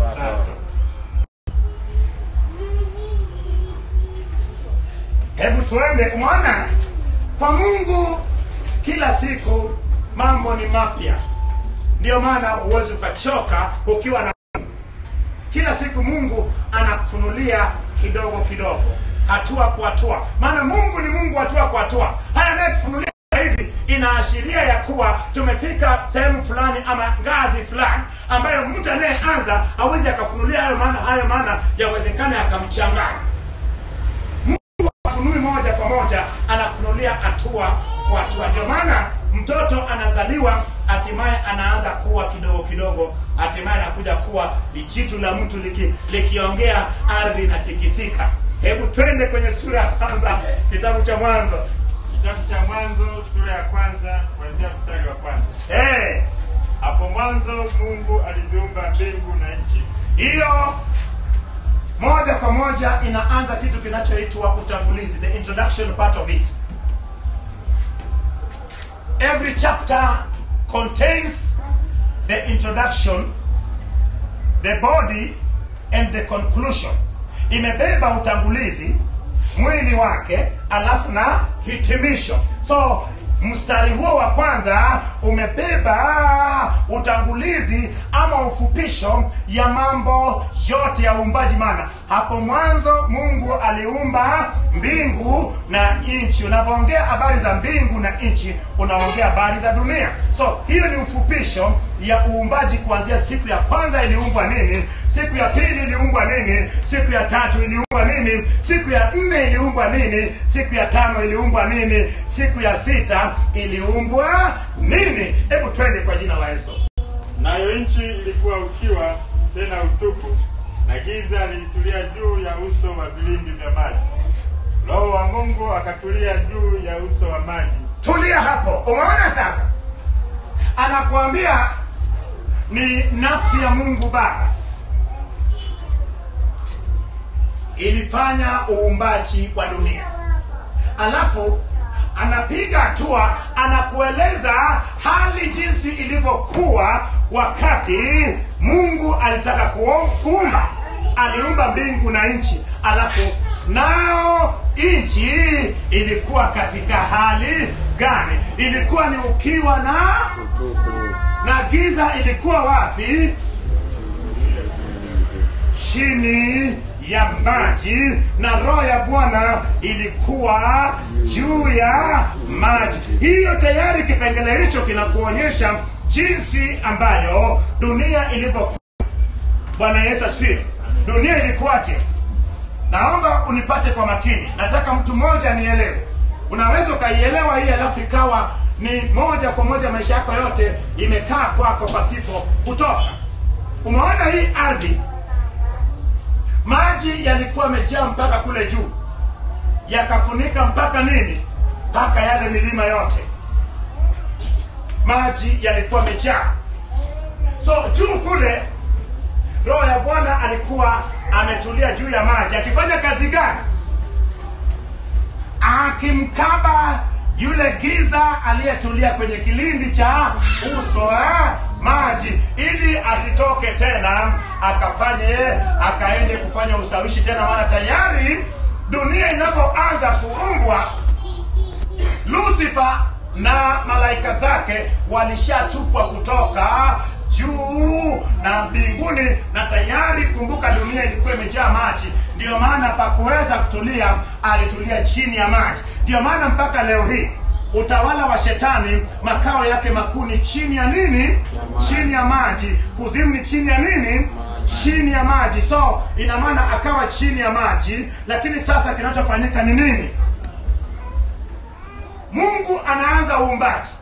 hebu tuende umeona kwa mungu kila siku mambo ni mapya ndiyo maana huwezi ukachoka ukiwa na kila siku mungu anakufunulia kidogo kidogo hatua kwa hatua maana mungu ni mungu hatua kwa hatua haya anayetufunulia hivi inaashiria ya kuwa tumefika sehemu fulani ama ngazi fulani ambayo mtu anayeanza hawezi akafunulia hayo maana hayo maana yawezekana yakamchanganya mungu afunui moja kwa moja anafunulia hatua kwa hatua ndio maana mtoto anazaliwa hatimaye anaanza kuwa kidogo kidogo hatimaye anakuja kuwa lijitu la mtu liki- likiongea ardhi inatikisika hebu twende kwenye sura ya kwanza kitabu cha mwanzo Kitabu cha Mwanzo sura ya kwanza kuanzia mstari wa kwanza. Eh, Hapo mwanzo Mungu aliziumba mbingu na nchi. hiyo moja kwa moja inaanza kitu kinachoitwa utangulizi the introduction part of it every chapter contains the introduction the body and the conclusion imebeba utangulizi mwili wake alafu na hitimisho so mstari huo wa kwanza umebeba utangulizi ama ufupisho ya mambo yote ya uumbaji maana hapo mwanzo mungu aliumba mbingu na nchi unapoongea habari za mbingu na nchi unaongea habari za dunia so hiyo ni ufupisho ya uumbaji kuanzia siku ya kwanza iliumbwa nini siku ya pili iliumbwa nini siku ya tatu iliumbwa nini siku ya nne iliumbwa nini siku ya tano iliumbwa nini siku ya sita iliumbwa nini hebu twende kwa jina la yesu Nayo nchi ilikuwa ukiwa tena utupu, na giza lilitulia juu ya uso wa vilindi vya maji. Roho wa Mungu akatulia juu ya uso wa maji. tulia hapo umeona sasa anakuambia ni nafsi ya mungu baba ilifanya uumbaji wa dunia alafu anapiga hatua anakueleza hali jinsi ilivyokuwa wakati mungu alitaka kuo- kuumba aliumba mbingu na nchi alafu nao nchi ilikuwa katika hali gani ilikuwa ni ukiwa na na giza ilikuwa wapi chini ya maji na roho ya bwana ilikuwa juu ya maji hiyo tayari kipengele hicho kinakuonyesha jinsi ambayo dunia ilivyokuwa bwana yesu asifiwe dunia ilikuwaje naomba unipate kwa makini nataka mtu mmoja nielewe unaweza ukaielewa hii alafu ikawa ni moja kwa moja maisha yako yote imekaa kwako pasipo kutoka umeona hii ardhi maji yalikuwa yamejaa mpaka kule juu yakafunika mpaka nini mpaka yale milima yote maji yalikuwa yamejaa so juu kule roho ya bwana alikuwa ametulia juu ya maji akifanya kazi gani akimkaba yule giza aliyetulia kwenye kilindi cha uso wa maji ili asitoke tena akafanye akaende kufanya usawishi tena maana tayari dunia inapoanza kuumbwa lusifa na malaika zake walishatupwa kutoka juu na mbinguni na tayari kumbuka dunia ilikuwa imejaa maji ndiyo maana pakuweza kutulia alitulia chini ya maji ndiyo maana mpaka leo hii utawala wa shetani makao yake makuu ni chini ya nini chini ya maji kuzimu ni chini ya nini chini ya maji so ina maana akawa chini ya maji lakini sasa kinachofanyika ni nini mungu anaanza uumbaji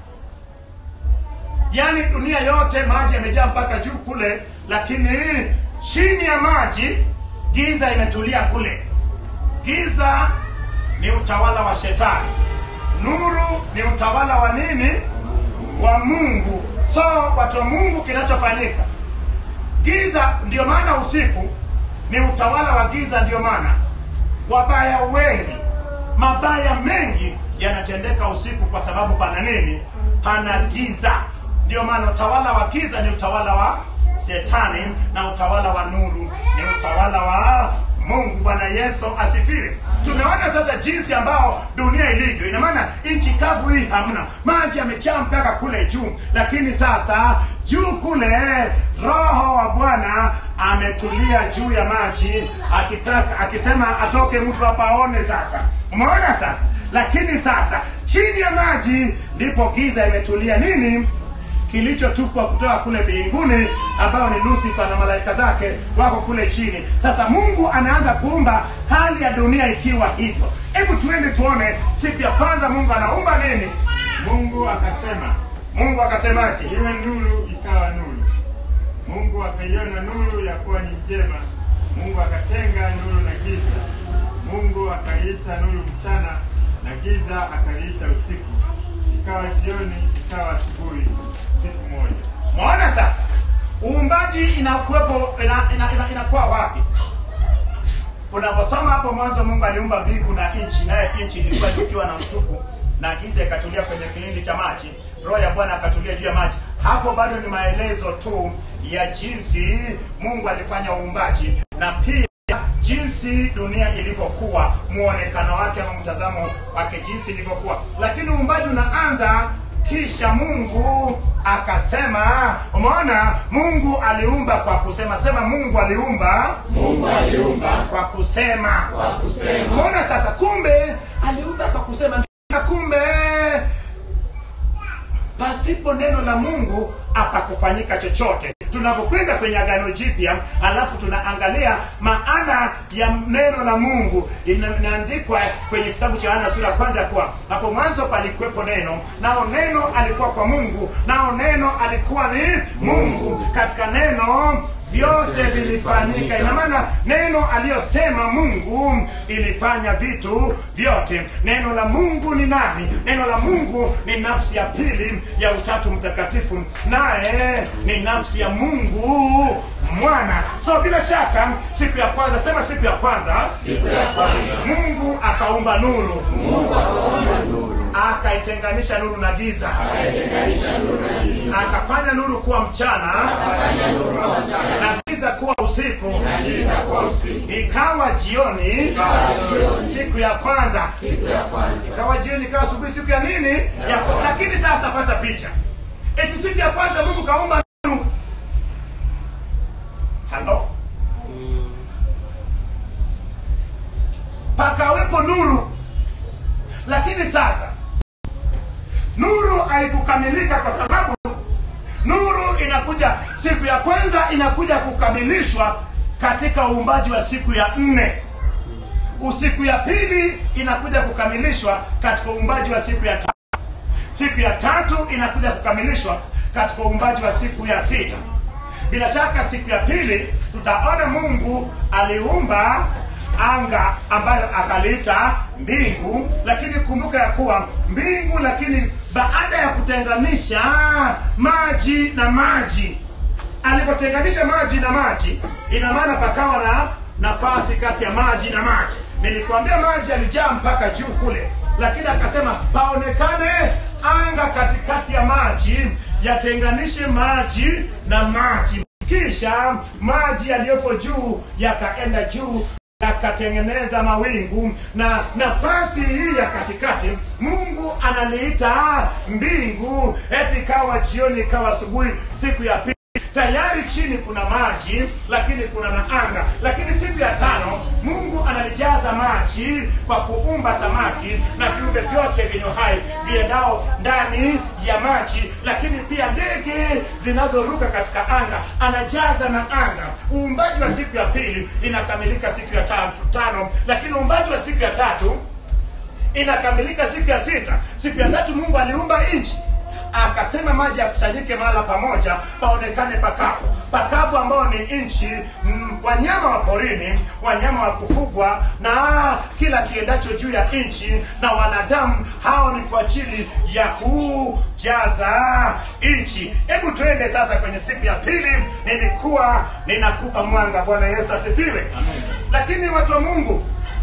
yaani dunia yote maji yamejaa mpaka juu kule lakini chini ya maji giza imetulia kule giza ni utawala wa shetani nuru ni utawala wa nini wa mungu so watu wa mungu kinachofanyika giza ndio maana usiku ni utawala wa giza ndio maana wabaya wengi mabaya mengi yanatendeka usiku kwa sababu pana nini pana giza ndio maana utawala wa giza ni utawala wa shetani na utawala wa nuru ni utawala wa mungu bwana yesu asifiwe tumeona sasa jinsi ambao dunia ilivyo ina maana nchi kavu hii hamna maji yamejaa mpaka kule juu lakini sasa juu kule roho wa bwana ametulia juu ya maji akitaka akisema atoke mtu hapa aone sasa umeona sasa lakini sasa chini ya maji ndipo giza imetulia nini kilichotupwa kutoka kule mbinguni ambao ni lusifa na malaika zake wako kule chini sasa mungu anaanza kuumba hali ya dunia ikiwa hivyo hebu tuende tuone siku ya kwanza mungu anaumba nini Mungu akasema, mungu akasemaje iwe nuru, ikawa nuru. Mungu akaiona nuru ya kuwa ni njema. Mungu akatenga nuru na giza. Mungu akaiita nuru mchana, na giza akaliita usiku. Ikawa jioni, ikawa asubuhi, siku moja. mwaona sasa uumbaji inakuwepo ina, ina, ina, inakuwa wapi unaposoma hapo mwanzo mungu aliumba mbingu na nchi naye nchi ilikuwa ikiwa na mtupu na giza ikatulia kwenye kilindi cha maji roho ya bwana akatulia juu ya maji hapo bado ni maelezo tu ya jinsi mungu alifanya uumbaji na pia jinsi dunia ilivyokuwa muonekano wake ama mtazamo wake jinsi ilivyokuwa lakini uumbaji unaanza kisha mungu akasema umeona mungu aliumba kwa kusema sema mungu aliumba Mungu aliumba kwa kusema kwa kusema. umeona sasa kumbe aliumba kwa kusema na kumbe pasipo neno la mungu apakufanyika chochote tunapokwenda kwenye agano jipya alafu tunaangalia maana ya neno la mungu ina- inaandikwa kwenye kitabu cha ana sura ya kwanza ya kuwa hapo mwanzo palikuwepo neno nao neno alikuwa kwa mungu nao neno alikuwa ni mungu katika neno vyote vilifanyika ina maana neno aliyosema mungu ilifanya vitu vyote neno la mungu ni nani neno la mungu ni nafsi ya pili ya utatu mtakatifu naye ni nafsi ya mungu mwana so bila shaka siku ya kwanza sema siku ya kwanza Siku ya kwanza mungu akaumba nuru Mungu akaumba nuru, akaitenganisha nuru na giza akaitenganisha nuru na giza, akafanya nuru kuwa mchana akafanya nuru kwa mchana na giza kuwa usiku na giza kwa usiku. ikawa jioni Ikawa jioni siku ya kwanza siku ya kwanza, ikawa jioni ikawa asubuhi siku ya nini ya lakini sasa pata picha eti siku ya kwanza mungu kaumba nuru halo pakawepo nuru lakini sasa nuru haikukamilika kwa sababu nuru inakuja siku ya kwanza inakuja kukamilishwa katika uumbaji wa siku ya nne usiku ya pili inakuja kukamilishwa katika uumbaji wa siku ya tatu siku ya tatu inakuja kukamilishwa katika uumbaji wa siku ya sita bila shaka siku ya pili tutaona mungu aliumba anga ambayo akaliita mbingu lakini kumbuka ya kuwa mbingu lakini baada ya kutenganisha maji na maji alipotenganisha maji na maji ina maana pakawa na nafasi kati ya maji na maji nilikwambia maji yalijaa mpaka juu kule lakini akasema paonekane anga katikati ya maji yatenganishe maji na maji kisha maji yaliyopo juu yakaenda juu yakatengeneza mawingu na nafasi hii ya katikati mungu analiita mbingu eti ikawa jioni ikawa asubuhi siku ya pili tayari chini kuna maji lakini kuna na anga lakini siku ya tano mungu analijaza maji kwa kuumba samaki na viumbe vyote vyenye hai viendao ndani ya maji lakini pia ndege zinazoruka katika anga anajaza na anga uumbaji wa siku ya pili inakamilika siku ya tatu tano lakini uumbaji wa siku ya tatu inakamilika siku ya sita siku ya tatu mungu aliumba nchi akasema maji yakusanyike mahala pamoja paonekane pakavu pakavu ambao ni nchi mm, wanyama wa porini wanyama wa kufugwa na kila kiendacho juu ya nchi na wanadamu hao ni kwa ajili ya kujaza nchi hebu tuende sasa kwenye siku ya pili nilikuwa ninakupa mwanga bwana yesu asifiwe lakini watu wa mungu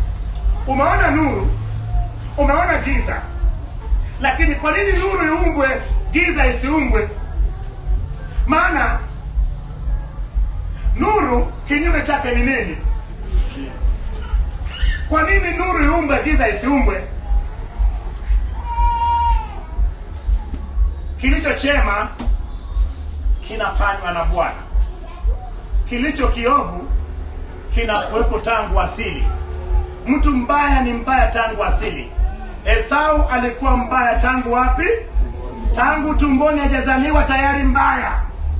umeona nuru umeona giza lakini kwa nini nuru iumbwe giza isiumbwe maana nuru kinyume chake ni nini kwa nini nuru iumbwe giza isiumbwe kilicho chema kinafanywa na bwana kilicho kiovu kinakuwepo tangu asili mtu mbaya ni mbaya tangu asili esau alikuwa mbaya tangu wapi tangu tumboni hajazaliwa tayari mbaya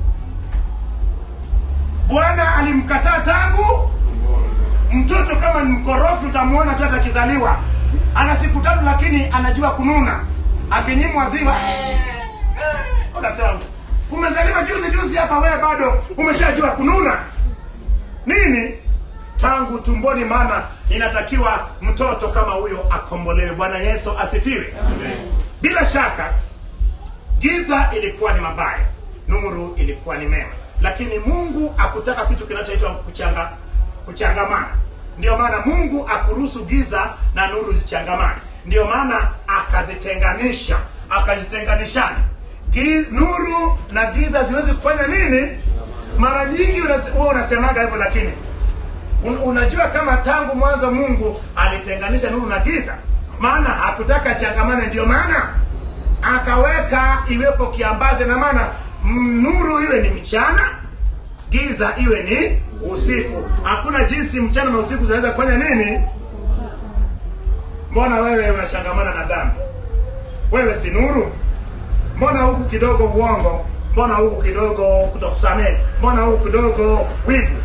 bwana alimkataa tangu mtoto kama ni mkorofi utamwona tu hata akizaliwa ana siku tatu lakini anajua kununa akinyimwa ziwa unasema umezaliwa juzi juzi hapa wewe bado umeshajua kununa nini tangu tumboni maana inatakiwa mtoto kama huyo akombolewe bwana yesu asifiwe bila shaka giza ilikuwa ni mabaya nuru ilikuwa ni mema lakini mungu akutaka kitu kinachoitwa kuchanga kuchangamana ndio maana mungu akuruhusu giza na nuru zichangamane ndio maana akazitenganisha akazitenganishana Gi- nuru na giza ziwezi kufanya nini mara nyingi unas- huwa unasemaga hivyo lakini Un, unajua kama tangu mwanzo mungu alitenganisha nuru na giza maana hakutaka changamane ndio maana akaweka iwepo kiambazi na maana mm, nuru iwe ni mchana giza iwe ni usiku hakuna jinsi mchana na usiku zinaweza kufanya nini mbona wewe unachangamana na dhambi wewe si nuru mbona huku kidogo uongo mbona huku kidogo kutokusamehe mbona huku kidogo wivu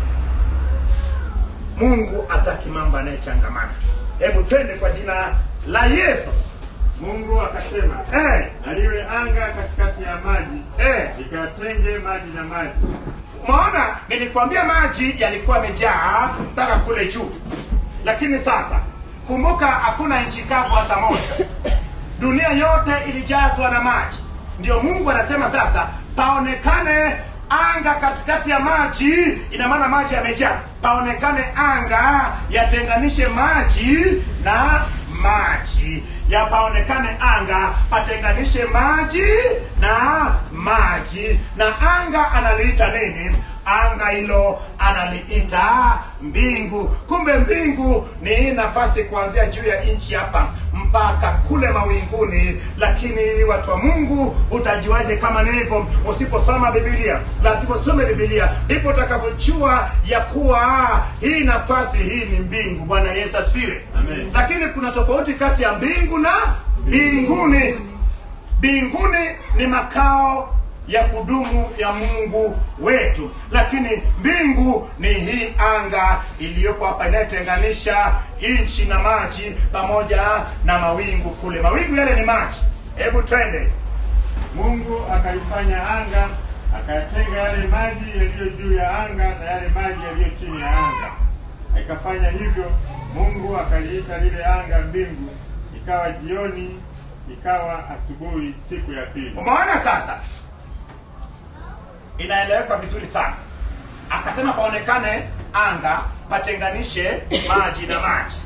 mungu ataki mambo anayechangamana hebu twende kwa jina la yesu Mungu akasema, eh, aliwe anga katikati ya maji, eh. ikatenge maji na maji. Maona nilikwambia maji yalikuwa yamejaa mpaka kule juu, lakini sasa kumbuka, hakuna nchi kavu hata moja. Dunia yote ilijazwa na maji. Ndio Mungu anasema sasa paonekane anga katikati ya maji, ina maana maji yamejaa. Paonekane anga yatenganishe maji na maji yapaonekane anga patenganishe maji na maji na anga analiita nini anga hilo analiita mbingu kumbe mbingu ni nafasi kuanzia juu ya nchi hapa mpaka kule mawinguni lakini watu wa mungu utajuaje kama ni hivyo usiposoma bibilia lazima usome bibilia ndipo utakavyojua ya kuwa hii nafasi hii ni mbingu bwana yesu asifiwe Amen. lakini kuna tofauti kati ya mbingu na mbinguni mbinguni ni makao ya kudumu ya mungu wetu lakini mbingu ni hii anga iliyopo hapa inayotenganisha nchi na maji pamoja na mawingu kule mawingu yale ni maji hebu twende Mungu akaifanya anga, akayatenga yale maji yaliyo juu ya anga na yale maji yaliyo chini ya anga. Akafanya hivyo, Mungu akaliita lile anga mbingu. Ikawa jioni, ikawa asubuhi, siku ya pili. umeona sasa inaeleweka vizuri sana akasema paonekane anga patenganishe maji na maji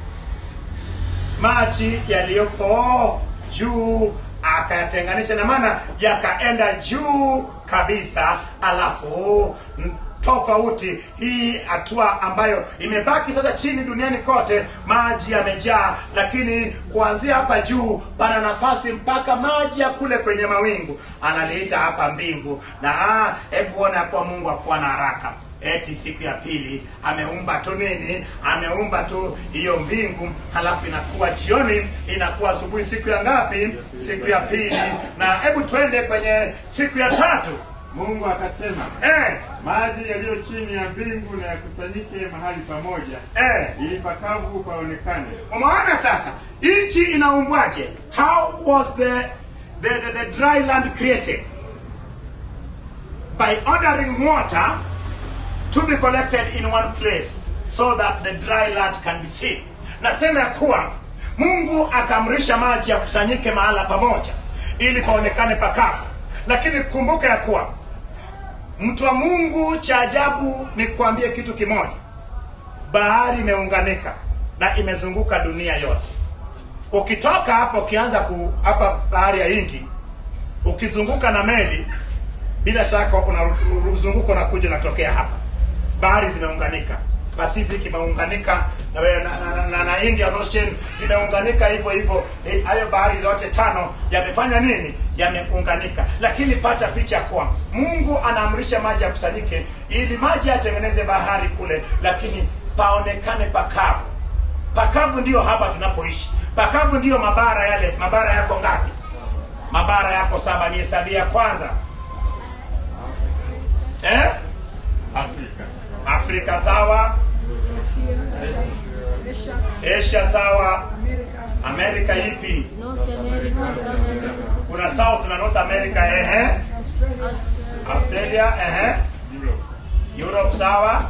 maji yaliyopo juu akayatenganisha na maana yakaenda juu kabisa alafu n- tofauti hii hatua ambayo imebaki sasa chini duniani kote maji yamejaa lakini kuanzia hapa juu pana nafasi mpaka maji ya kule kwenye mawingu analiita hapa mbingu na ah, hebu ona kuwa mungu akuwa na haraka eti siku ya pili ameumba tu nini ameumba tu hiyo mbingu halafu inakuwa jioni inakuwa asubuhi siku ya ngapi siku ya pili na hebu twende kwenye siku ya tatu Mungu akasema, eh, maji yaliyo chini ya mbingu na yakusanyike mahali pamoja, eh. ili pakavu paonekane. umeona sasa nchi inaumbwaje how was the, the, the, the dry land created by ordering water to be collected in one place so that the dry land can be seen nasema ya kuwa mungu akaamrisha maji yakusanyike mahala pamoja ili paonekane pakavu lakini kumbuka ya kuwa mtu wa mungu cha ajabu ni kuambie kitu kimoja bahari imeunganika na imezunguka dunia yote ukitoka hapa ukianza ku hapa bahari ya hindi ukizunguka na meli bila shaka unazunguka unakuja unatokea hapa bahari zimeunganika pacific imeunganika na, na, na, na, na indian ocean zimeunganika hivyo hivyo Eh, hayo bahari zote tano yamefanya nini yameunganika lakini pata picha kuwa mungu anaamrisha maji yakusanyike ili maji yatengeneze bahari kule lakini paonekane pakavu pakavu ndiyo hapa tunapoishi pakavu ndiyo mabara yale mabara yako ngapi mabara yako saba ni hesabia kwanza eh? Afrika, afrika sawa asia sawa amerika ipi North America, South America, kuna south na north america ehe australia ehe Europe, europe sawa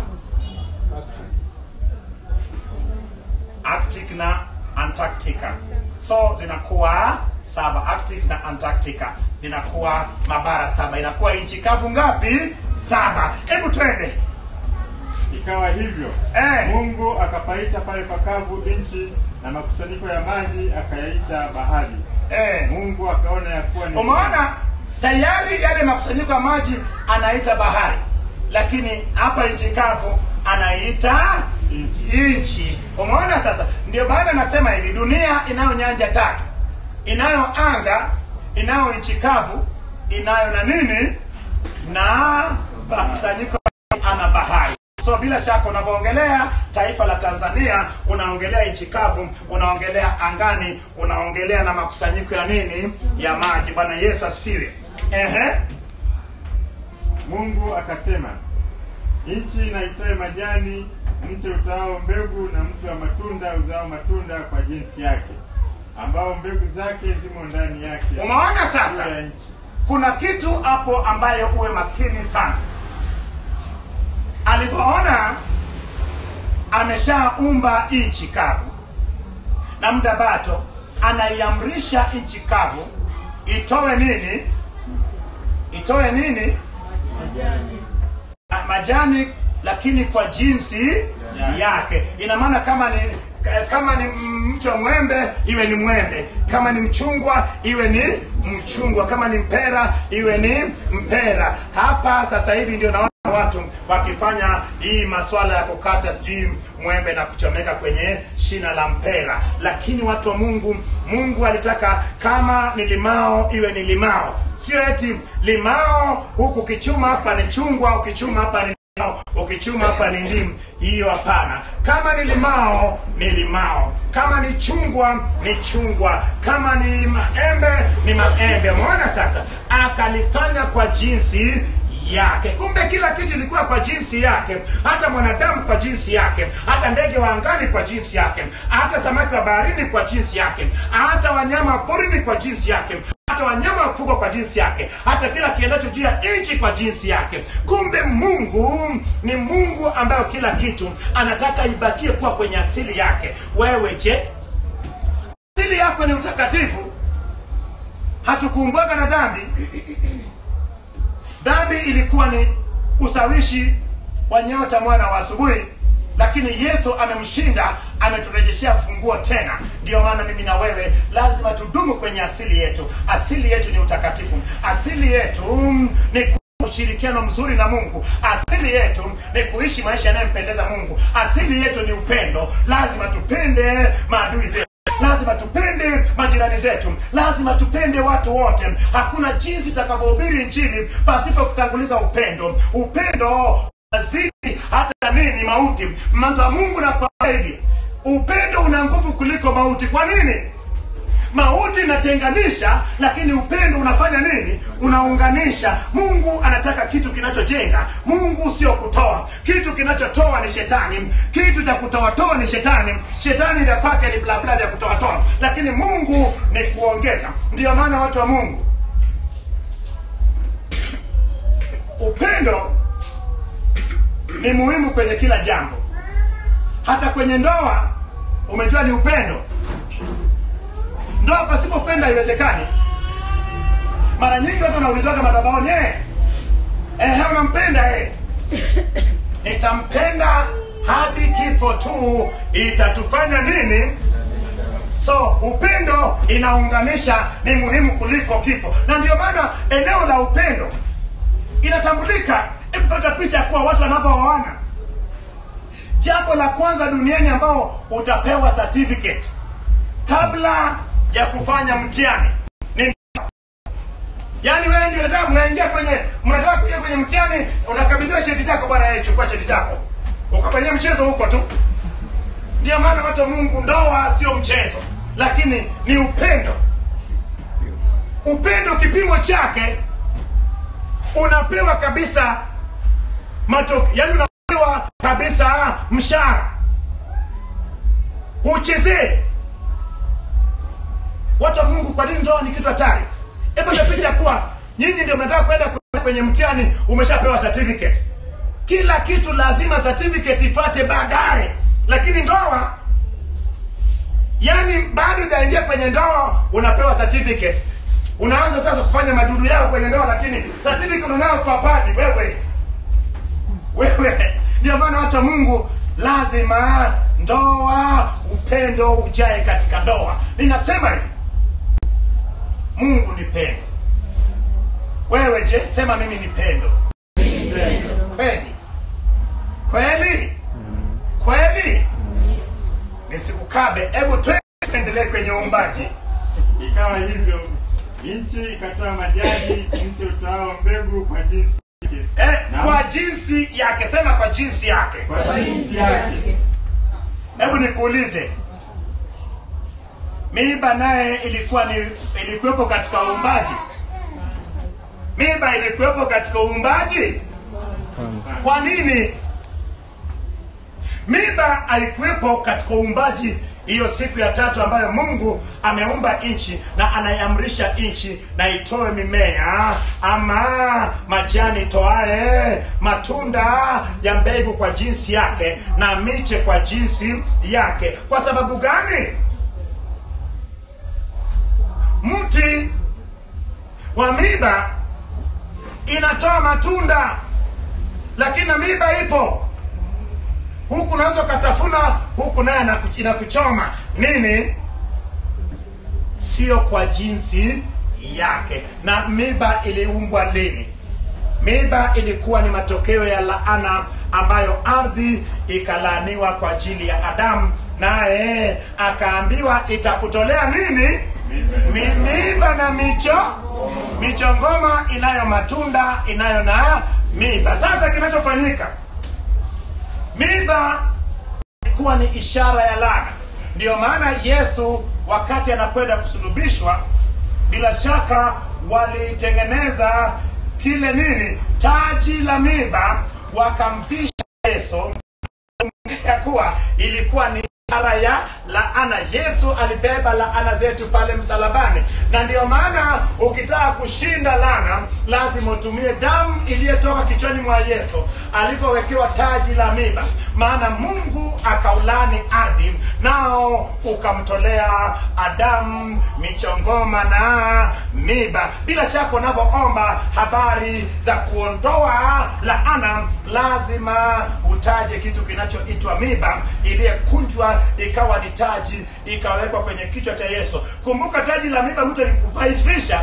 arctic na antarctica so zinakuwa saba arctic na antarctica zinakuwa mabara saba inakuwa nchi kavu ngapi saba hebu twende ikawa hivyo. Eh. Mungu akapaita pale pakavu nchi, na makusanyiko ya maji akayaita bahari. eh. Mungu akaona ya kuwa ni umeona tayari yale makusanyiko ya maji anaita bahari lakini hapa nchi kavu anaita nchi umeona sasa ndio maana nasema hivi dunia inayo nyanja tatu inayo anga inayo nchi kavu inayo na nini na makusanyiko ana bahari so bila shaka unavyoongelea taifa la tanzania unaongelea nchi kavu unaongelea angani unaongelea na makusanyiko ya nini ya maji bwana yesu asifiwe ehe Mungu akasema, nchi na itoe majani, mche utao mbegu na mti wa matunda uzao matunda kwa jinsi yake, ambao mbegu zake zimo ndani yake. umeona sasa Juu ya nchi. kuna kitu hapo ambayo uwe makini sana alivyoona ameshaumba nchi kavu na muda bato anaiamrisha nchi kavu itoe nini itoe nini Ah, majani lakini kwa jinsi yake ina maana kama ni kama ni mti wa mwembe iwe ni mwembe kama ni mchungwa iwe ni mchungwa kama ni mpera iwe ni mpera hapa sasa hivi ndio naona watu wakifanya hii maswala ya kukata sijui mwembe na kuchomeka kwenye shina la mpera lakini watu wa mungu mungu alitaka kama ni limao iwe ni limao sio eti limao huku ukichuma hapa ni chungwa ukichuma hapa ni limao, ukichuma hapa ni ndimu hiyo hapana kama ni limao ni limao kama ni chungwa ni chungwa kama ni maembe ni maembe umeona sasa akalifanya kwa jinsi yake kumbe kila kitu ilikuwa kwa jinsi yake hata mwanadamu kwa jinsi yake hata ndege wa angani kwa jinsi yake hata samaki wa baharini kwa jinsi yake hata wanyama wa porini kwa jinsi yake hata wanyama wa kufugwa kwa jinsi yake hata kila kiendacho juu ya nchi kwa jinsi yake kumbe mungu ni mungu ambayo kila kitu anataka ibakie kuwa kwenye asili yake wewe je asili yako ni utakatifu hatukuumbwaga na dhambi dhambi ilikuwa ni usawishi wa nyota mwana wa asubuhi lakini yesu amemshinda ameturejeshea funguo tena ndiyo maana mimi na wewe lazima tudumu kwenye asili yetu asili yetu ni utakatifu asili yetu mm, ni ku- ushirikiano mzuri na mungu asili yetu ni kuishi maisha yanayompendeza mungu asili yetu ni upendo lazima tupende maadui zetu lazima tupende majirani zetu lazima tupende watu wote hakuna jinsi takavyohubiri injili pasipo kutanguliza upendo upendo unazidi hata nini mauti mtu wa mungu nakwambia hivi upendo una nguvu kuliko mauti kwa nini mauti inatenganisha lakini upendo unafanya nini unaunganisha mungu anataka kitu kinachojenga mungu sio kutoa kitu kinachotoa ni shetani kitu cha kutoatoa ni shetani shetani vya kwake ni blabla vya kutoatoa lakini mungu ni kuongeza ndiyo maana watu wa mungu upendo ni muhimu kwenye kila jambo hata kwenye ndoa umejua ni upendo ndoa pasipopenda haiwezekani mara nyingi watu wanaulizwaga madhabahuni eh, eh, unampenda eh. nitampenda hadi kifo tu itatufanya nini so upendo inaunganisha ni muhimu kuliko kifo na ndio maana eneo la upendo inatambulika ipata picha ya kuwa watu wanavyooana jambo la kwanza duniani ambao utapewa certificate kabla ya kufanya mtihani ni yaani wewe ndio unataka mnaingia kwenye mnataka kuingia kwenye mtihani unakabidhiwa cheti chako bwana yeye chukua cheti chako ukafanyia mchezo huko tu ndio maana watu wa mungu ndoa sio mchezo lakini ni upendo upendo kipimo chake unapewa kabisa matokeo yaani unapewa kabisa mshahara uchezee watu wa mungu kwa nini ndoa ni kitu hatari hebu ndio picha kuwa nyinyi ndio mnataka kwenda kwenye mtihani umeshapewa certificate kila kitu lazima certificate ifate baadaye lakini ndoa yani bado hujaingia kwenye ndoa unapewa certificate unaanza sasa kufanya madudu yao kwenye ndoa lakini certificate unayo papani wewe wewe ndio maana watu wa mungu lazima ndoa upendo ujae katika ndoa ninasema hivi mungu ni pendo wewe je sema mimi ni pendo kweli kweli kweli nisikukabe hebu tuendelee kwenye uumbaji ikawa hivyo nchi ikatoa majani, mti utoao mbegu kwa jinsi yake, eh, Naam. kwa jinsi yake sema kwa jinsi yake kwa jinsi yake. hebu nikuulize miiba naye ilikuwa ni ilikuwepo katika uumbaji miiba ilikuwepo katika uumbaji kwa nini miiba haikuwepo katika uumbaji hiyo siku ya tatu ambayo mungu ameumba nchi na anaiamrisha nchi na itoe mimea ama majani toae matunda ya mbegu kwa jinsi yake na miche kwa jinsi yake kwa sababu gani mti wa miba inatoa matunda lakini na miba ipo huku unaweza ukatafuna huku naye anaku- inakuchoma nini sio kwa jinsi yake na miba iliumbwa lini miba ilikuwa ni matokeo ya laana ambayo ardhi ikalaaniwa kwa ajili ya adamu naye akaambiwa itakutolea nini Mi, miiba na micho michongoma inayo matunda inayo na miiba sasa kinachofanyika miiba ilikuwa ni ishara ya laana ndiyo maana yesu wakati anakwenda kusulubishwa bila shaka walitengeneza kile nini taji la miiba wakampisha yesu ya kuwa ilikuwa ni ishara ya laana yesu alibeba laana zetu pale msalabani na ndiyo maana ukitaka kushinda laana lazima utumie damu iliyotoka kichwani mwa yesu alivyowekewa taji la miba maana mungu akaulani ardhi nao ukamtolea adamu michongoma na miba bila shaka unavyoomba habari za kuondoa laana lazima utaje kitu kinachoitwa miba iliyekunjwa ikawa ni taji ikawekwa kwenye kichwa cha yesu kumbuka taji la miba mtu alikuvaisvisha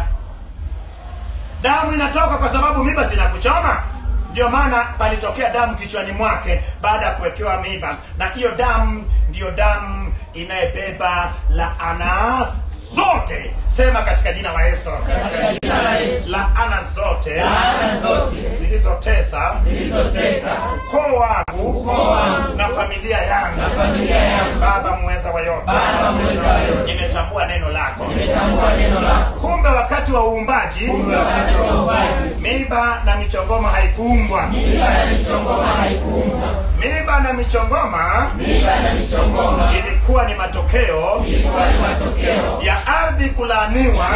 damu inatoka kwa sababu miba zinakuchoma ndio maana palitokea damu kichwani mwake baada ya kuwekewa miba na hiyo damu ndiyo damu inayebeba laana zote sema katika jina la yesu laana zote Laana zote zilizotesa zilizotesa ukoo wangu ukoo wangu na familia yangu na familia yangu, baba mweza wa yote Baba mweza wa yote, nimetambua neno lako nimetambua neno lako. kumbe wakati wa uumbaji Kumbe wakati wa uumbaji, miiba na michongoma haikuumbwa miiba na michongoma haikuumbwa. miiba na michongoma Miiba na michongoma ilikuwa ni matokeo ilikuwa ni matokeo ya ardhi kulaaniwa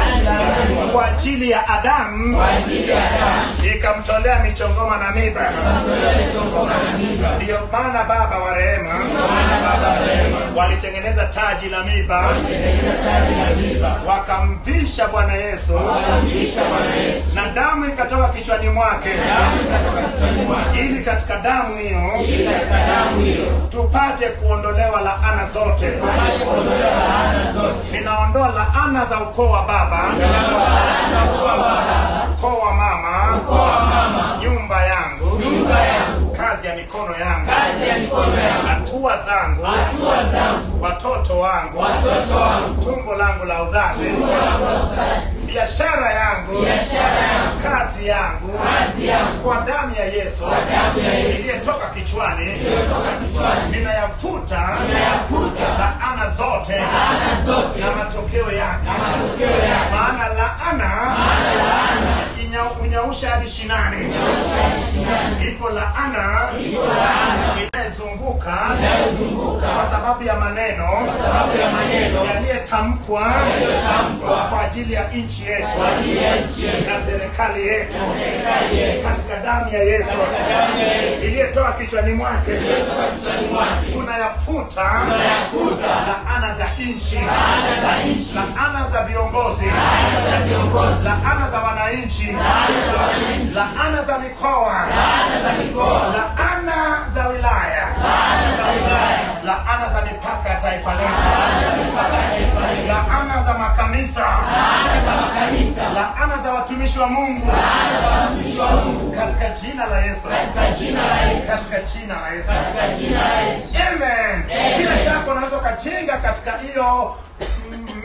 ya kwa ajili ya adamu kwa ajili ya damu, ikamtolea michongoma na miiba kwa michongoma na miiba. ndiyo maana baba wa rehema Maana Baba rehema walitengeneza taji la miiba tengeneza taji la miiba, wakamvisha bwana yesu wakamlisha Bwana Yesu, na damu ikatoka kichwani mwake damu ikatoka kichwani mwake, ili katika damu hiyo ili katika damu hiyo tupate kuondolewa laana zote tupate kuondolewa laana zote. ninaondoa laana za ukoo wa baba Ninaondoa laana za ukoo wa baba, ukoo wa mama ukoo wa mama, nyumba yangu nyumba yangu, kazi ya mikono yangu kazi ya mikono yangu, hatua zangu hatua zangu, watoto wangu watoto wangu, tumbo langu la uzazi tumbo langu la uzazi, biashara yangu biashara yangu, kazi yangu kazi yangu, kwa damu ya yesu kwa damu ya Yesu iliyetoka kichwani iliyotoka kichwani, ninayafuta ninayafuta laana zote laana zote na matokeo yake na matokeo yake. maana laana Maana laana inya- unyausha hadi shinani inaosha hadi shinani, ipo laana ipo laana inayezunguka inayozunguka kwa sababu ya maneno kwa sababu ya maneno yaliyetamkwa yaliyotamkwa kwa ajili ya nchi yetu kwa ajili ya nchi yetu na serikali yetu na serikali yetu, katika damu ya yesu damu ya Yesu iliyotoka kichwani mwake iliyotoka kichwani mwake, tunayafuta tunayafuta laana za nchi laana za nchi, laana za viongozi laana za viongozi, laana za wananchi laana za wananchi, laana za mikoa laana za mikoa, laana za wilaya laana za wilaya, laana za mipaka ya taifa letu laana za mipaka ya taifa letu, laana za makanisa laana za makanisa, laana za watumishi wa mungu laana za watumishi wa Mungu, katika jina la yesu katika jina la Yesu, katika jina la yesu katika jina la Yesu. Amen. Amen. bila shaka unaweza ukajenga katika hiyo mm,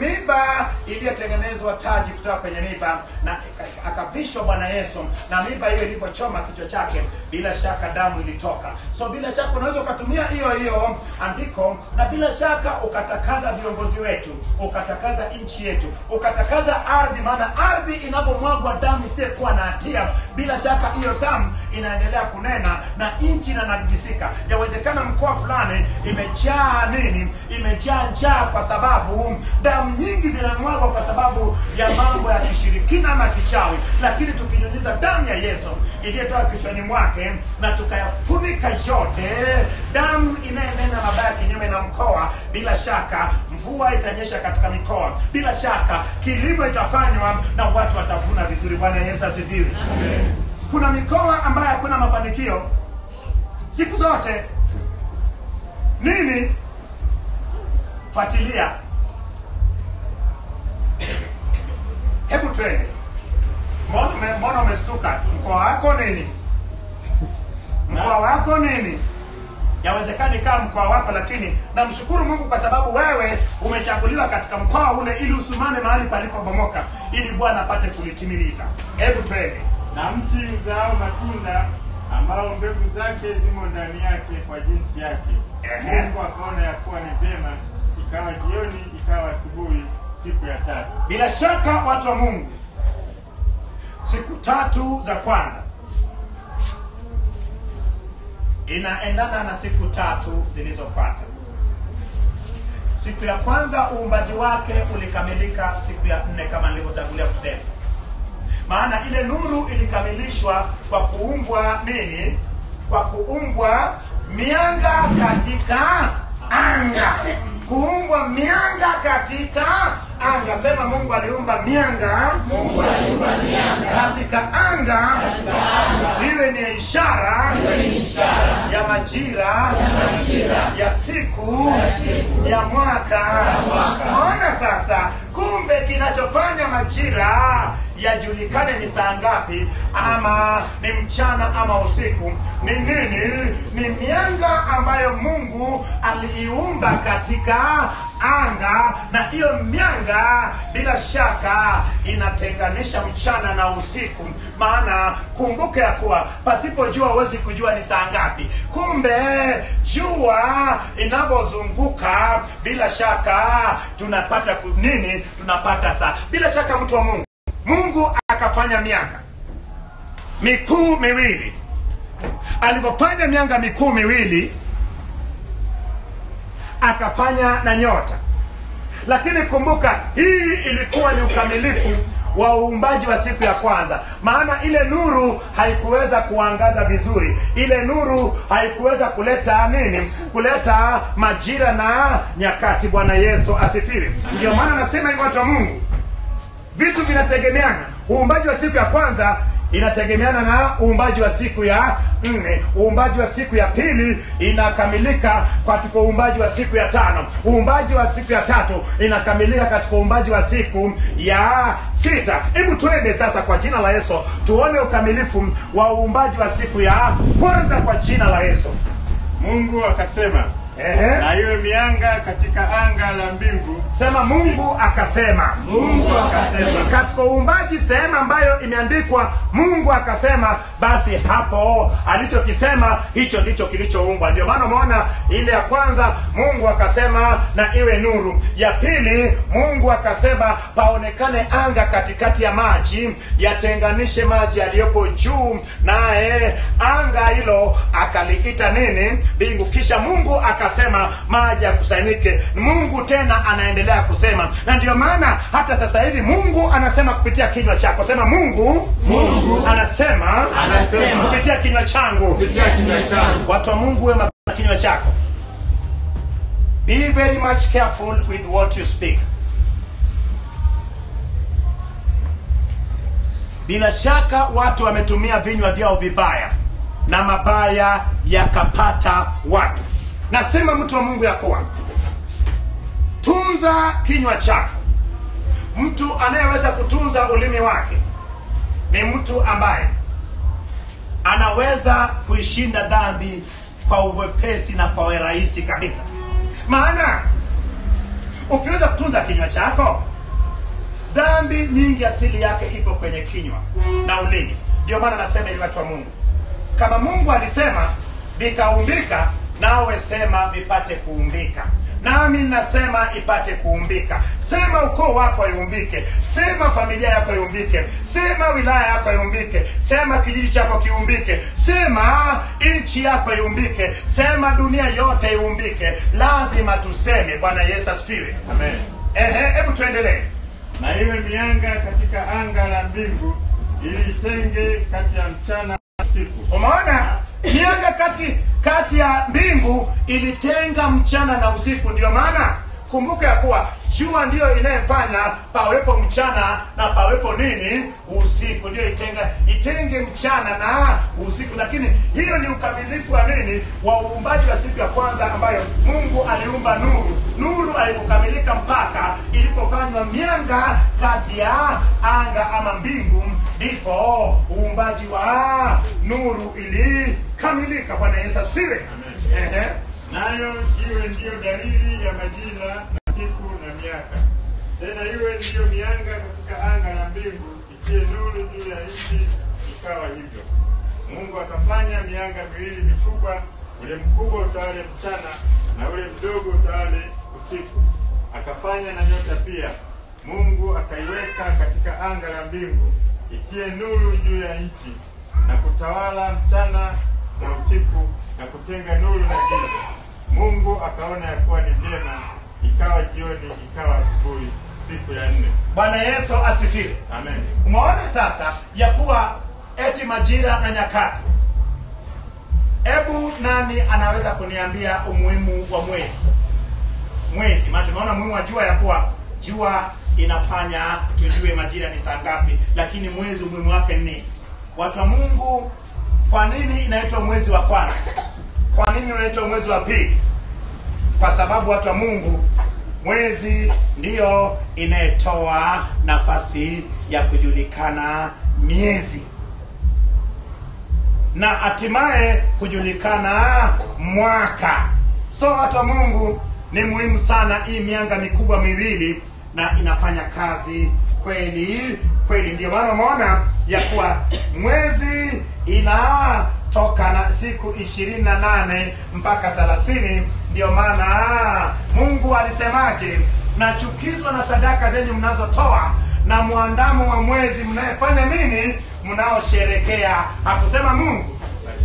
miba iliyotengenezwa taji kutoka kwenye miba na akavishwa bwana yesu na miba hiyo ilipochoma kichwa chake bila shaka damu ilitoka so bila shaka unaweza ukatumia hiyo hiyo andiko na bila shaka ukatakaza viongozi wetu ukatakaza nchi yetu ukatakaza ardhi maana ardhi inapomwagwa damu isiyekuwa na hatia bila shaka hiyo damu inaendelea kunena na nchi inanajisika yawezekana mkoa fulani imejaa nini imejaa njaa kwa sababu damu nyingi zinamwagwa kwa sababu ya mambo ya kishirikina ama kichawi lakini tukinyunyiza damu ya yesu iliyotoka kichwani mwake na tukayafunika yote damu inayenena mabaya kinyume na mkoa bila shaka mvua itanyesha katika mikoa bila shaka kilimo itafanywa na watu watavuna vizuri bwana yesu asifiwe kuna mikoa ambayo hakuna mafanikio siku zote nini fuatilia hebu twende mbona ume- mbona umestuka mkoa wako nini mkoa wako nini yawezekani kaa mkoa wako lakini namshukuru mungu kwa sababu wewe umechaguliwa katika mkoa ule ili usimame mahali palipobomoka ili bwana apate kulitimiliza hebu twende na mti uzao matunda ambao mbegu zake zimo ndani yake kwa jinsi yake. Ehe. Mungu akaona ya kuwa ni vyema, ikawa jioni, ikawa asubuhi, siku ya tatu. bila shaka watu wa mungu siku tatu za kwanza inaendana na siku tatu zilizofuata siku ya kwanza uumbaji wake ulikamilika siku ya nne kama nilivyotangulia kusema maana ile nuru ilikamilishwa kwa kuumbwa nini kwa kuumbwa mianga katika anga kuumbwa mianga katika anga sema mungu aliumba mianga Mungu aliumba mianga katika anga katika anga, iwe ni ishara iwe ni ishara ya majira ya majira ya siku Ya siku. ya mwaka mwaka. maona sasa kumbe kinachofanya majira yajulikane ni saa ngapi ama ni mchana ama usiku ni nini ni mianga ambayo mungu aliiumba katika anga na hiyo mianga bila shaka inatenganisha mchana na usiku maana kumbuke ya kuwa pasipo jua huwezi kujua ni saa ngapi kumbe jua inavyozunguka bila shaka tunapata ku- nini tunapata saa bila shaka mtu wa mungu mungu akafanya mianga mikuu miwili alivyofanya mianga mikuu miwili akafanya na nyota lakini kumbuka hii ilikuwa ni ukamilifu wa uumbaji wa siku ya kwanza maana ile nuru haikuweza kuangaza vizuri ile nuru haikuweza kuleta nini kuleta majira na nyakati bwana yesu asifiwe ndio maana nasema hivi watu wa mungu vitu vinategemeana uumbaji wa siku ya kwanza inategemeana na uumbaji wa siku ya nne uumbaji wa siku ya pili inakamilika katika uumbaji wa siku ya tano uumbaji wa siku ya tatu inakamilika katika uumbaji wa siku ya sita hebu twende sasa kwa jina la yesu tuone ukamilifu wa uumbaji wa siku ya kwanza kwa jina la yesu Mungu akasema, Ehe. na iwe mianga katika anga la mbingu, sema mungu akasema Mungu akasema katika uumbaji sehemu ambayo imeandikwa mungu akasema basi hapo alichokisema hicho ndicho kilichoumbwa ndio maana umeona ile ya kwanza mungu akasema na iwe nuru ya pili mungu akasema paonekane anga katikati ya maji yatenganishe maji yaliyopo juu naye anga hilo akaliita nini mbingu kisha mungu akasema maji yakusanyike mungu tena anaendelea kusema na ndio maana hata sasa hivi mungu anasema kupitia kinywa chako sema mungu Mungu anasema Anasema. kupitia kinywa changu kupitia kinywa changu. watu wa mungu wema na kinywa chako be very much careful with what you speak bila shaka watu wametumia vinywa vyao vibaya na mabaya yakapata watu nasema mtu wa mungu ya kuwa tunza kinywa chako mtu anayeweza kutunza ulimi wake ni mtu ambaye anaweza kuishinda dhambi kwa uwepesi na kwa urahisi kabisa maana ukiweza kutunza kinywa chako dhambi nyingi asili yake ipo kwenye kinywa na ulimi ndio maana nasema ili watu wa mungu kama mungu alisema vikaumbika nawe sema vipate kuumbika nami nasema ipate kuumbika sema ukoo wako iumbike sema familia yako iumbike sema wilaya yako iumbike sema kijiji chako kiumbike sema nchi yako iumbike sema dunia yote iumbike lazima tuseme bwana yesu asifiwe Amen. ehe hebu tuendelee Na iwe mianga katika anga la mbingu ili itenge kati ya mchana na usiku. umeona mianga kati kati ya mbingu ilitenga mchana na usiku ndio maana kumbuka ya kuwa jua ndiyo inayefanya pawepo mchana na pawepo nini usiku ndio itenga itenge mchana na usiku lakini hiyo ni ukamilifu wa nini wa uumbaji wa siku ya kwanza ambayo mungu aliumba nuru nuru alipokamilika mpaka ilipofanywa mianga kati ya anga ama mbingu ndipo uumbaji wa nuru ilikamilika bwana yesu asifiwe Ehe. Nayo iwe ndiyo dalili ya majira na siku na miaka. Tena iwe ndiyo mianga katika anga la mbingu itie nuru juu ya nchi. Ikawa hivyo. Mungu akafanya mianga miwili mikubwa, ule mkubwa utawale mchana na ule mdogo utawale usiku. Akafanya na nyota pia. Mungu akaiweka katika anga la mbingu itie nuru juu ya nchi na kutawala mchana na usiku na kutenga nuru na giza. Mungu akaona ya kuwa ni vyema, ikawa jioni, ikawa asubuhi, siku ya nne. bwana yesu asifiwe Amen. umeona sasa ya kuwa eti majira na nyakati hebu nani anaweza kuniambia umuhimu wa mwezi mwezi maana tumeona umuhimu wa jua ya kuwa jua inafanya tujue majira ni saa ngapi lakini mwezi umuhimu wake ni nini watu wa mungu kwa nini inaitwa mwezi wa kwanza kwa nini unaitwa mwezi wa pili kwa sababu watu wa mungu mwezi ndiyo inayetoa nafasi ya kujulikana miezi na hatimaye kujulikana mwaka so watu wa mungu ni muhimu sana hii mianga mikubwa miwili na inafanya kazi kweli kweli ndio maana umeona ya kuwa mwezi inatoka na siku ishirini na nane mpaka thelathini ndio maana mungu alisemaje nachukizwa na sadaka zenyu mnazotoa na mwandamo wa mwezi mnayefanya nini mnaosherekea hakusema mungu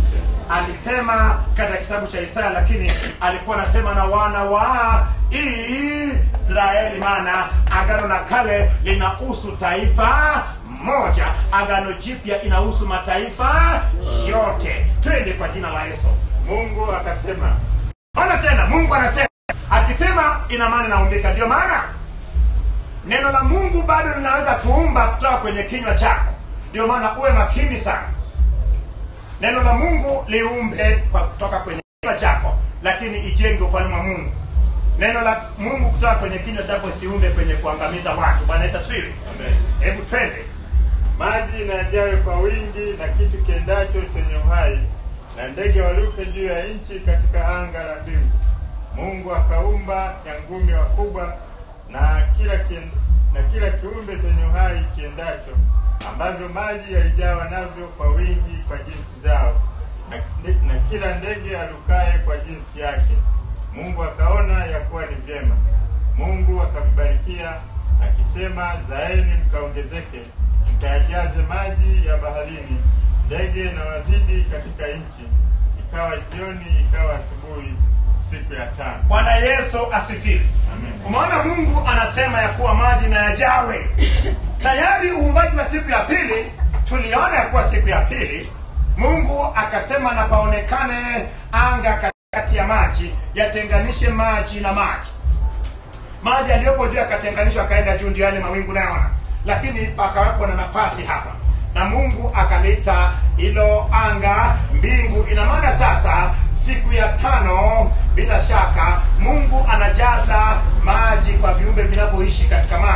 alisema katika kitabu cha Isaya, lakini alikuwa anasema na wana wa Israeli, maana agano la kale linahusu taifa moja, agano jipya inahusu mataifa yote. Twende kwa jina la Yesu. Mungu akasema, Ona tena, Mungu anasema, akisema ina maana inaumbika. Ndio maana neno la Mungu bado linaweza kuumba kutoka kwenye kinywa chako. Ndio maana uwe makini sana neno la mungu liumbe kwa kutoka kwenye kinywa chako lakini ijenge ufalme wa mungu neno la mungu kutoka kwenye kinywa chako isiumbe kwenye kuangamiza watu bwana yesu asifiwe Amen. hebu twende maji na yajawe kwa wingi na kitu kiendacho chenye uhai na ndege waruke juu ya nchi katika anga la mbingu. Mungu akaumba nyangumi wakubwa na kila kien, na kila kiumbe chenye uhai kiendacho ambavyo maji yalijawa navyo kwa wingi kwa jinsi zao na, na kila ndege alukaye kwa jinsi yake. Mungu akaona ya kuwa ni vyema. Mungu akavibarikia akisema, zaeni mkaongezeke, mkayajaze maji ya baharini, ndege na wazidi katika nchi. Ikawa jioni, ikawa asubuhi, siku ya tano. bwana yesu asifiwe Amen. umeona mungu anasema ya kuwa maji na yajawe tayari uumbaji wa siku ya pili tuliona ya kuwa siku ya pili mungu akasema na paonekane anga katikati ya maji yatenganishe maji na maji maji yaliyopo juu yakatenganishwa akaenda juu ndio yale mawingu nayoona lakini pakawepo na nafasi hapa na mungu akaliita hilo anga mbingu ina maana sasa siku ya tano bila shaka mungu anajaza maji kwa viumbe vinavyoishi katika maji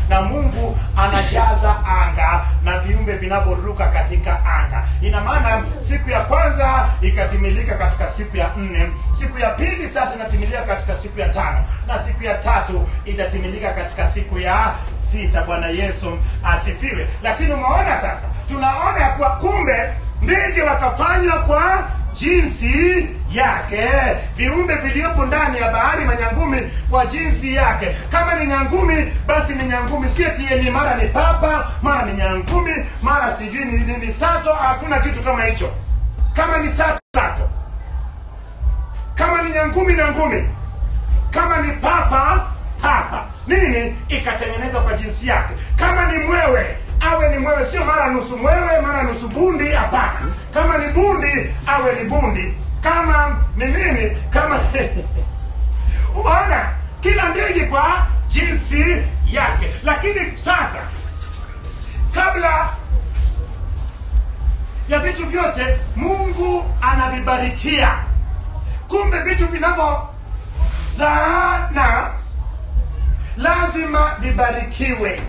na mungu anajaza anga na viumbe vinavyoruka katika anga ina maana siku ya kwanza ikatimilika katika siku ya nne siku ya pili sasa inatimilika katika siku ya tano na siku ya tatu itatimilika katika siku ya sita bwana yesu asifiwe lakini umeona sasa tunaona ya kuwa kumbe ndege wakafanywa kwa jinsi yake viumbe viliopo ndani ya bahari manyangumi kwa jinsi yake kama ni nyangumi basi ni nyangumi sio tieni mara ni papa mara ni nyangumi mara sijui ni, ni, ni sato hakuna kitu kama hicho kama ni sato sato kama ni nyangumi nyangumi kama ni papa papa nini ikatengenezwa kwa jinsi yake kama ni mwewe awe ni mwewe sio mara nusu mwewe mara nusu bundi hapana kama ni bundi awe ni bundi kama ni nini kama umeona kila ndege kwa jinsi yake lakini sasa kabla ya vitu vyote mungu anavibarikia kumbe vitu vinavyozaana lazima vibarikiwe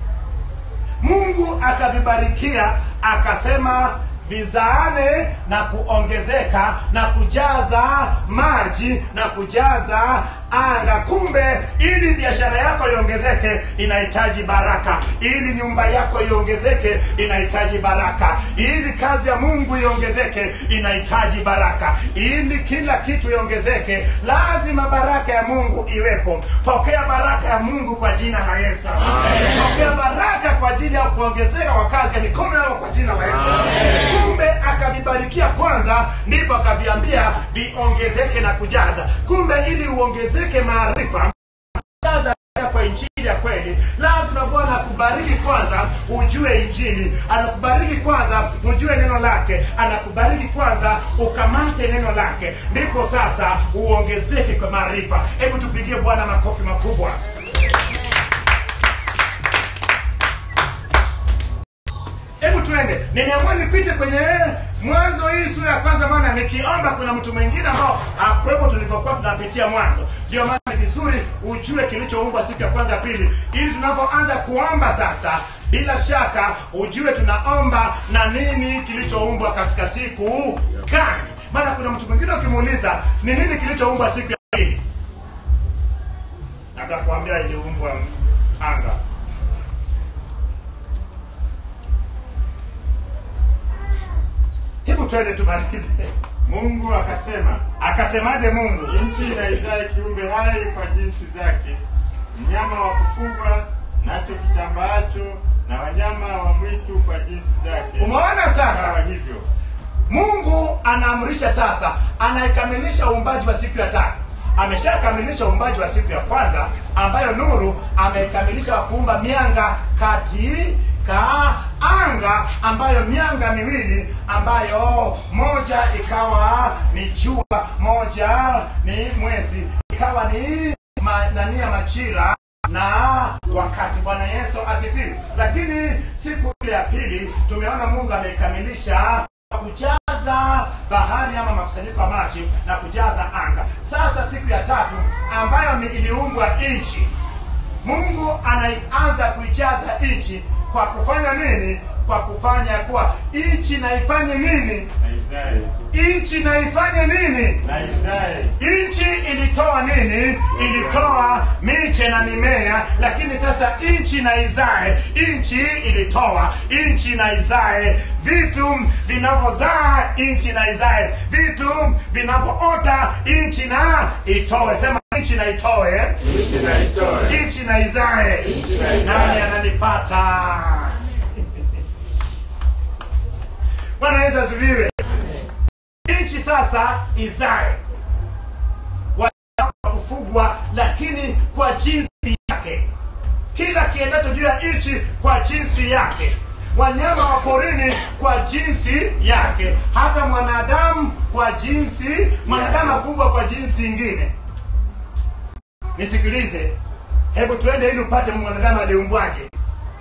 mungu akavibarikia akasema vizaane na kuongezeka na kujaza maji na kujaza anga kumbe ili biashara yako iongezeke inahitaji baraka ili nyumba yako iongezeke inahitaji baraka ili kazi ya mungu iongezeke inahitaji baraka ili kila kitu iongezeke lazima baraka ya mungu iwepo pokea baraka ya mungu kwa jina la yesu pokea baraka kwa ajili ya kuongezeka kwa kazi ya mikono yako kwa jina la yesu kumbe akavibarikia kwanza ndipo akaviambia viongezeke na kujaza kumbe ili uongezeke maarifa jaza kwa injili ya kweli lazima bwana akubariki kwanza ujue injili anakubariki kwanza ujue neno lake anakubariki kwanza ukamate neno lake ndipo sasa uongezeke kwa maarifa hebu tupigie bwana makofi makubwa hebu tuende nimeamua nipite kwenye mwanzo hii sura ya kwanza maana nikiomba kuna mtu mwingine ambao akwepo tulivyokuwa tunapitia mwanzo ndio maana ni vizuri ujue kilichoumbwa siku ya kwanza ya pili ili tunavyoanza kuomba sasa bila shaka ujue tunaomba na nini kilichoumbwa katika siku gani maana kuna mtu mwingine ukimuuliza ni nini kilichoumbwa siku ya pili atakuambia iliumbwa anga hebu twende tumalize mungu akasema akasemaje mungu nchi na izae kiumbe hai kwa jinsi zake mnyama wa kufugwa nacho kitambaacho na wanyama wa mwitu kwa jinsi zake umeona sasa sawa hivyo mungu anaamrisha sasa anaikamilisha uumbaji wa siku ya tatu ameshakamilisha uumbaji wa siku ya kwanza ambayo nuru ameikamilisha wa kuumba mianga katika anga ambayo mianga miwili ambayo moja ikawa ni jua moja ni mwezi ikawa ni ma, nani ya machira na wakati bwana yesu asifiwe lakini siku ile ya pili tumeona mungu ameikamilisha kujaza bahari ama makusanyiko ya maji na kujaza anga sasa siku ya tatu ambayo ni iliumbwa nchi mungu anaanza kuijaza nchi kwa kufanya nini kwa kufanya kuwa nchi na ifanye nini na izae nchi na ifanye nini na izae nchi ilitoa nini ilitoa miche na mimea lakini sasa nchi na izae nchi ilitoa nchi na izae vitu vinavyozaa nchi na izae vitu vinavyoota nchi na itoe sema nchi na itoe Nchi na itoe. nchi na izae Nchi na izae. nani ananipata bwana yesu asifiwe nchi sasa izae Wanyama wa kufugwa lakini kwa jinsi yake kila kiendacho juu ya nchi kwa jinsi yake wanyama wa porini kwa jinsi yake hata mwanadamu kwa jinsi mwanadamu akubwa kwa jinsi ingine nisikilize hebu tuende ili upate mwanadamu aliumbwaje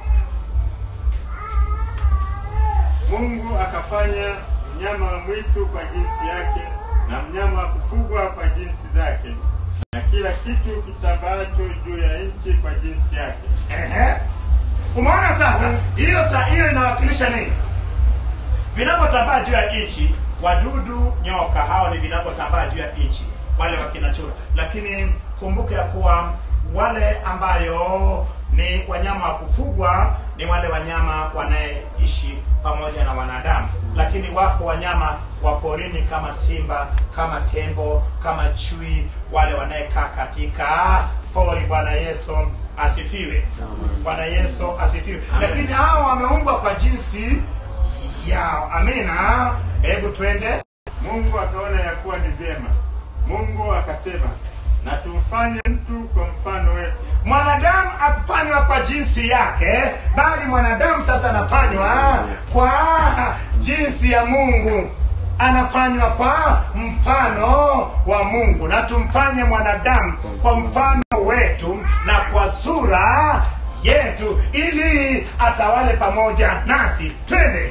mungu akafanya mnyama wa mwitu kwa jinsi yake na mnyama wa kufugwa kwa jinsi zake na kila kitu kitambaacho juu ya nchi kwa jinsi yake. Ehe. Umeona sasa, hiyo sa hiyo inawakilisha nini? Vinavyotambaa juu ya nchi, wadudu, nyoka, hao ni vinavyotambaa juu ya nchi, wale wakinachura. Lakini kumbuke ya kuwa wale ambayo ni wanyama wa kufugwa ni wale wanyama wanayeishi pamoja na wanadamu, lakini wapo wanyama wa porini kama simba, kama tembo, kama chui, wale wanayekaa katika pori. Bwana Yesu asifiwe. Bwana Yesu asifiwe. Lakini hao wameumbwa kwa jinsi yao. Amina. Hebu twende. Mungu akaona ya kuwa ni vyema. Mungu akasema, na tumfanye mtu kwa mfano wetu, Mwanadamu akufanywa kwa jinsi yake, bali mwanadamu sasa anafanywa kwa jinsi ya Mungu, anafanywa kwa mfano wa Mungu. Na tumfanye mwanadamu kwa mfano wetu na kwa sura yetu, ili atawale pamoja nasi. Twende.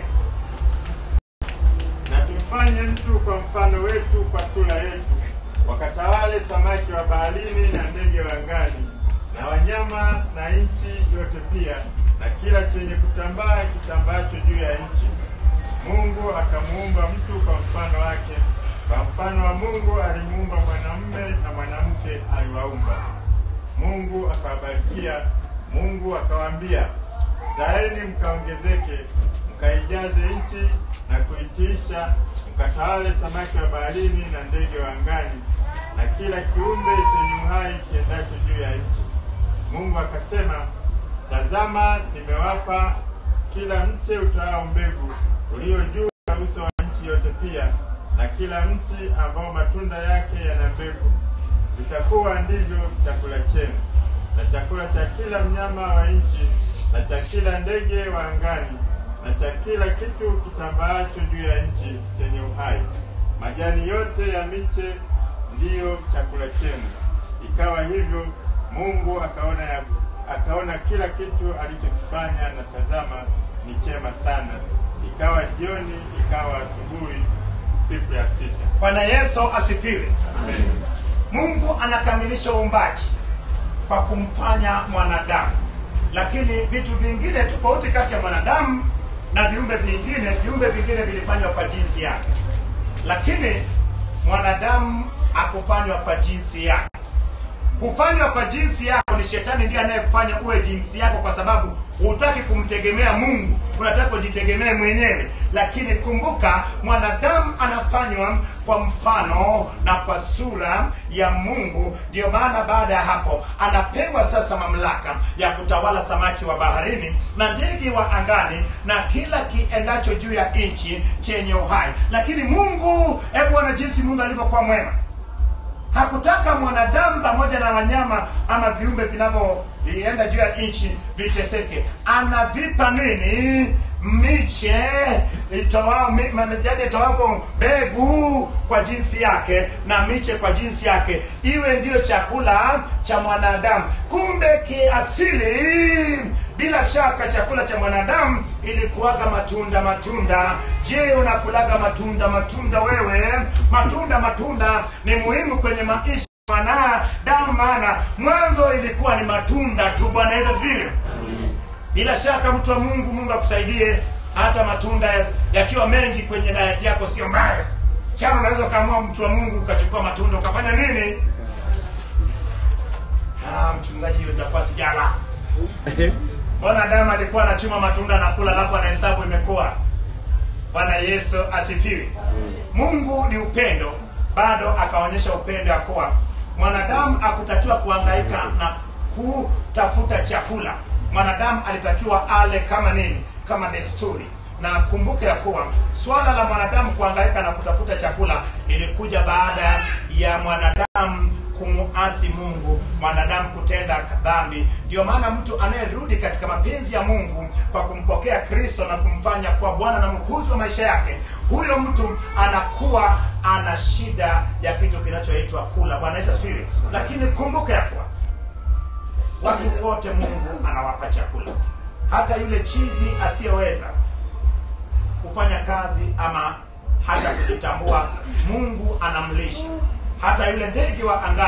na tumfanye mtu kwa mfano wetu, kwa sura yetu, wakatawale samaki wa baharini na ndege wa angani na wanyama na nchi yote pia, na kila chenye kutambaa kitambaacho juu ya nchi. Mungu akamuumba mtu kwa mfano wake, kwa mfano wa Mungu alimuumba mwanamume na mwanamke aliwaumba. Mungu akawabarikia. Mungu akawaambia, zaeni mkaongezeke, mkaijaze nchi na kuitiisha, mkatawale samaki wa baharini na ndege wa angani na kila kiumbe chenye uhai kiendacho juu ya nchi. Mungu akasema, tazama, nimewapa kila mche utoao mbegu ulio juu ya uso wa nchi yote pia, na kila mti ambao matunda yake yana mbegu. Vitakuwa ndivyo chakula chenu, na chakula cha kila mnyama wa nchi, na cha kila ndege wa angani, na cha kila kitu kitambaacho juu ya nchi chenye uhai. Majani yote ya miche ndiyo chakula chenu. Ikawa hivyo, Mungu akaona ya, akaona kila kitu alichokifanya, na tazama, ni chema sana. Ikawa jioni, ikawa asubuhi, siku ya sita. Bwana Yesu asifiwe. Amen. Mungu anakamilisha uumbaji kwa kumfanya mwanadamu, lakini vitu vingine tofauti kati ya mwanadamu na viumbe vingine, viumbe vingine vilifanywa kwa jinsi yake, lakini mwanadamu hakufanywa kwa jinsi yake. Kufanywa kwa jinsi yako ni shetani ndiye anayekufanya uwe jinsi yako, kwa sababu hutaki kumtegemea Mungu, unataka kujitegemea mwenyewe. Lakini kumbuka, mwanadamu anafanywa kwa mfano na kwa sura ya Mungu. Ndiyo maana baada ya hapo anapewa sasa mamlaka ya kutawala samaki wa baharini na ndege wa angani na kila kiendacho juu ya nchi chenye uhai. Lakini Mungu, hebu ona jinsi Mungu alivyokuwa mwema hakutaka mwanadamu pamoja na wanyama ama viumbe vinavyoenda juu ya nchi viteseke. Anavipa nini? Miche itoao mi- majani itoapo mbegu kwa jinsi yake na miche kwa jinsi yake, iwe ndiyo chakula cha mwanadamu. Kumbe kiasili, bila shaka chakula cha mwanadamu ilikuwaga matunda matunda. Je, unakulaga matunda matunda wewe? Matunda matunda ni muhimu kwenye maisha ya mwanadamu, maana mwanzo ilikuwa ni matunda tu. Bwana Yesu asifiwe. Bila shaka mtu wa Mungu, Mungu akusaidie. Hata matunda ya- yakiwa mengi kwenye diet yako sio mbaya. Chana unaweza ukaamua, mtu wa Mungu, ukachukua matunda ukafanya nini? Ah, mchungaji, hiyo nitakuwa sijala. Mbona Adamu alikuwa anachuma matunda anakula, alafu anahesabu imekuwa. Bwana Yesu asifiwe. Mungu ni upendo, bado akaonyesha upendo ya kuwa mwanadamu akutakiwa kuhangaika na kutafuta chakula. Mwanadamu alitakiwa ale kama nini? Kama desturi. Na kumbuke ya kuwa swala la mwanadamu kuhangaika na kutafuta chakula ilikuja baada ya mwanadamu kumuasi Mungu, mwanadamu kutenda dhambi. Ndio maana mtu anayerudi katika mapenzi ya Mungu kwa kumpokea Kristo na kumfanya kuwa Bwana na mkuzi wa maisha yake, huyo mtu anakuwa ana shida ya kitu kinachoitwa kula. Bwana Yesu asifiwe. Lakini kumbuka ya kuwa watu wote Mungu anawapa chakula, hata yule chizi asiyeweza kufanya kazi ama hata kujitambua, Mungu anamlisha. Hata yule ndege wa angani,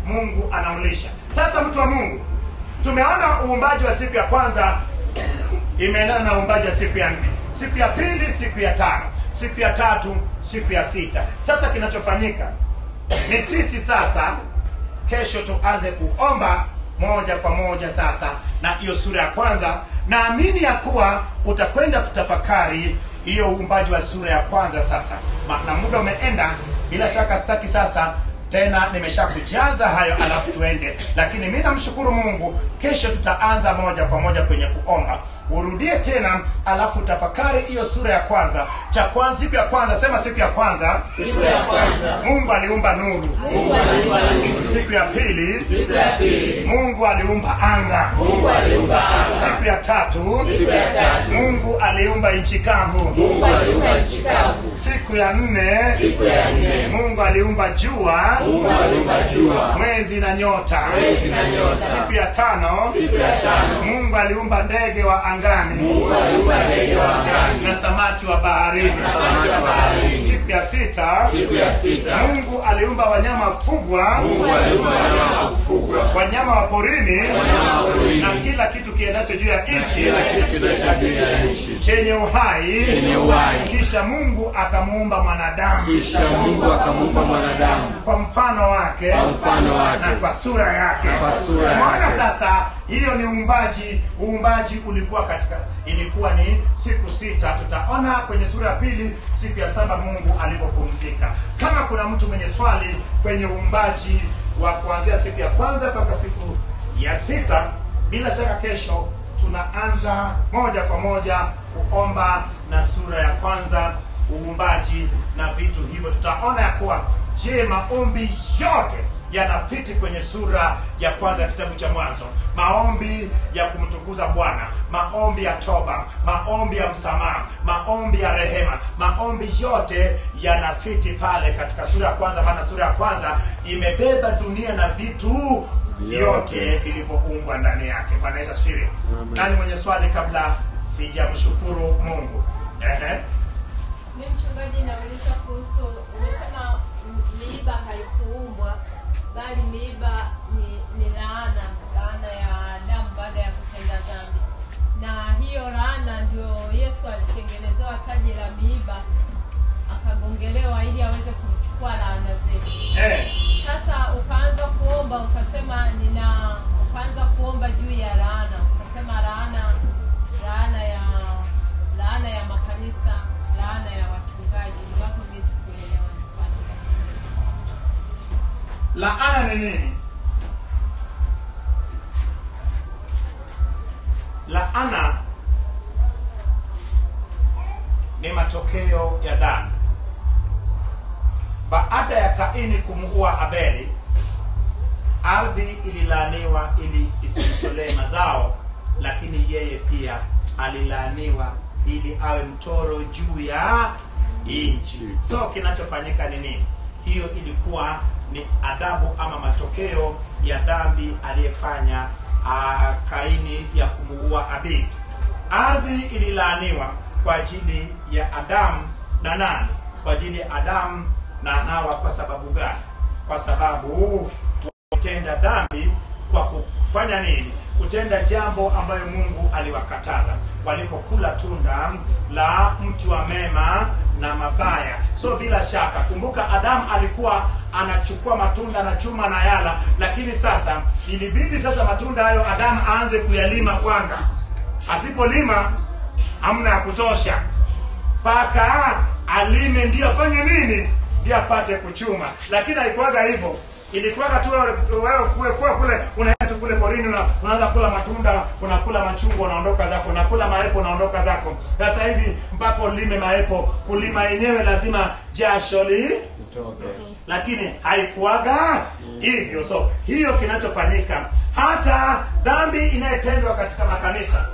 mungu anamlisha sasa mtu wa mungu tumeona uumbaji wa siku ya kwanza imeendana na uumbaji wa siku ya nne siku ya pili siku ya tano siku ya tatu siku ya sita sasa kinachofanyika ni sisi sasa kesho tuanze kuomba moja kwa moja sasa na hiyo sura ya kwanza naamini ya kuwa utakwenda kutafakari hiyo uumbaji wa sura ya kwanza sasa Ma- na muda umeenda bila shaka sitaki sasa tena nimeshakujaza hayo alafu tuende lakini mi namshukuru mungu kesho tutaanza moja kwa moja kwenye kuomba urudie tena alafu tafakari hiyo sura ya kwanza cha kwanza siku ya kwanza sema siku ya kwanza Siku ya kwanza mungu aliumba nuru Mungu aliumba nuru. siku ya pili Siku ya pili mungu aliumba anga Mungu aliumba anga. siku ya tatu Siku ya tatu mungu aliumba nchi kavu Mungu aliumba nchi kavu. siku ya nne Siku ya nne mungu aliumba jua Mungu aliumba jua, mwezi na nyota mwezi na nyota. siku ya tano Siku ya tano mungu aliumba ndege wa angani Mungu aliumba ndege wa angani na samaki wa baharini na samaki wa baharini. siku ya sita Siku ya sita mungu aliumba wanyama kufugwa Mungu aliumba wanyama wa kufugwa, wanyama wa porini wanyama wa porini. na kila kitu kiendacho juu ya nchi kila kitu kinacho juu ya nchi chenye uhai chenye uhai. kisha mungu akamuumba mwanadamu Kisha Mungu akamuumba mwanadamu kwa mfano wake kwa mfano wake na kwa sura yake Na kwa sura yake. Umeona sasa hiyo ni uumbaji uumbaji ulikuwa katika ilikuwa ni siku sita tutaona kwenye sura ya pili siku ya saba mungu alipopumzika kama kuna mtu mwenye swali kwenye uumbaji wa kuanzia siku ya kwanza mpaka siku ya sita bila shaka kesho tunaanza moja kwa moja kuomba na sura ya kwanza uumbaji na vitu hivyo tutaona ya kuwa je maombi yote yanafiti kwenye sura ya kwanza ya kitabu cha mwanzo maombi ya kumtukuza bwana maombi ya toba maombi ya msamaha maombi ya rehema maombi yote yanafiti pale katika sura ya kwanza maana sura ya kwanza imebeba dunia na vitu vyote vilivyoumbwa ndani yake bwana yesu asifiwe nani mwenye swali kabla sijamshukuru mungu Ehe. Mi mchungaji, nauliza kuhusu, umesema m- miiba haikuumbwa bali miiba ni, ni laana, laana ya Adamu baada ya kutenda dhambi, na hiyo laana ndio Yesu alitengenezewa taji la miiba akagongelewa ili aweze kuchukua laana zetu. Eh. Sasa ukaanza kuomba ukasema nina, ukaanza kuomba juu ya laana, ukasema laana, laana ya laana ya makanisa, laana ya wachungaji. Ambapo mimi sikuelewa ni kwa nini. laana ni nini laana ni matokeo ya dhambi baada ya kaini kumuua abeli ardhi ililaaniwa ili isimtolee mazao lakini yeye pia alilaaniwa ili awe mtoro juu ya nchi so kinachofanyika ni nini hiyo ilikuwa ni adhabu ama matokeo ya dhambi aliyefanya ah, kaini ya kumuua abeli ardhi ililaaniwa kwa ajili ya adamu na nani kwa ajili ya adamu na hawa kwa sababu gani kwa sababu kutenda dhambi kwa kufanya nini kutenda jambo ambayo mungu aliwakataza walipokula tunda la mti wa mema na mabaya so bila shaka kumbuka adamu alikuwa anachukua matunda anachuma na yala lakini sasa ilibidi sasa matunda hayo adamu aanze kuyalima kwanza asipolima hamna ya kutosha mpaka alime ndio afanye nini ndio apate kuchuma lakini haikuwaga hivyo ilikuwaga tu wewe wewe kuwe kuwe kule unaenda tu kule porini una, unaanza kula matunda unakula machungwa unaondoka zako unakula maepo unaondoka zako sasa hivi mpaka ulime maepo kulima yenyewe lazima jasho li lakini haikuwaga hivyo so hiyo kinachofanyika hata dhambi inayotendwa katika makanisa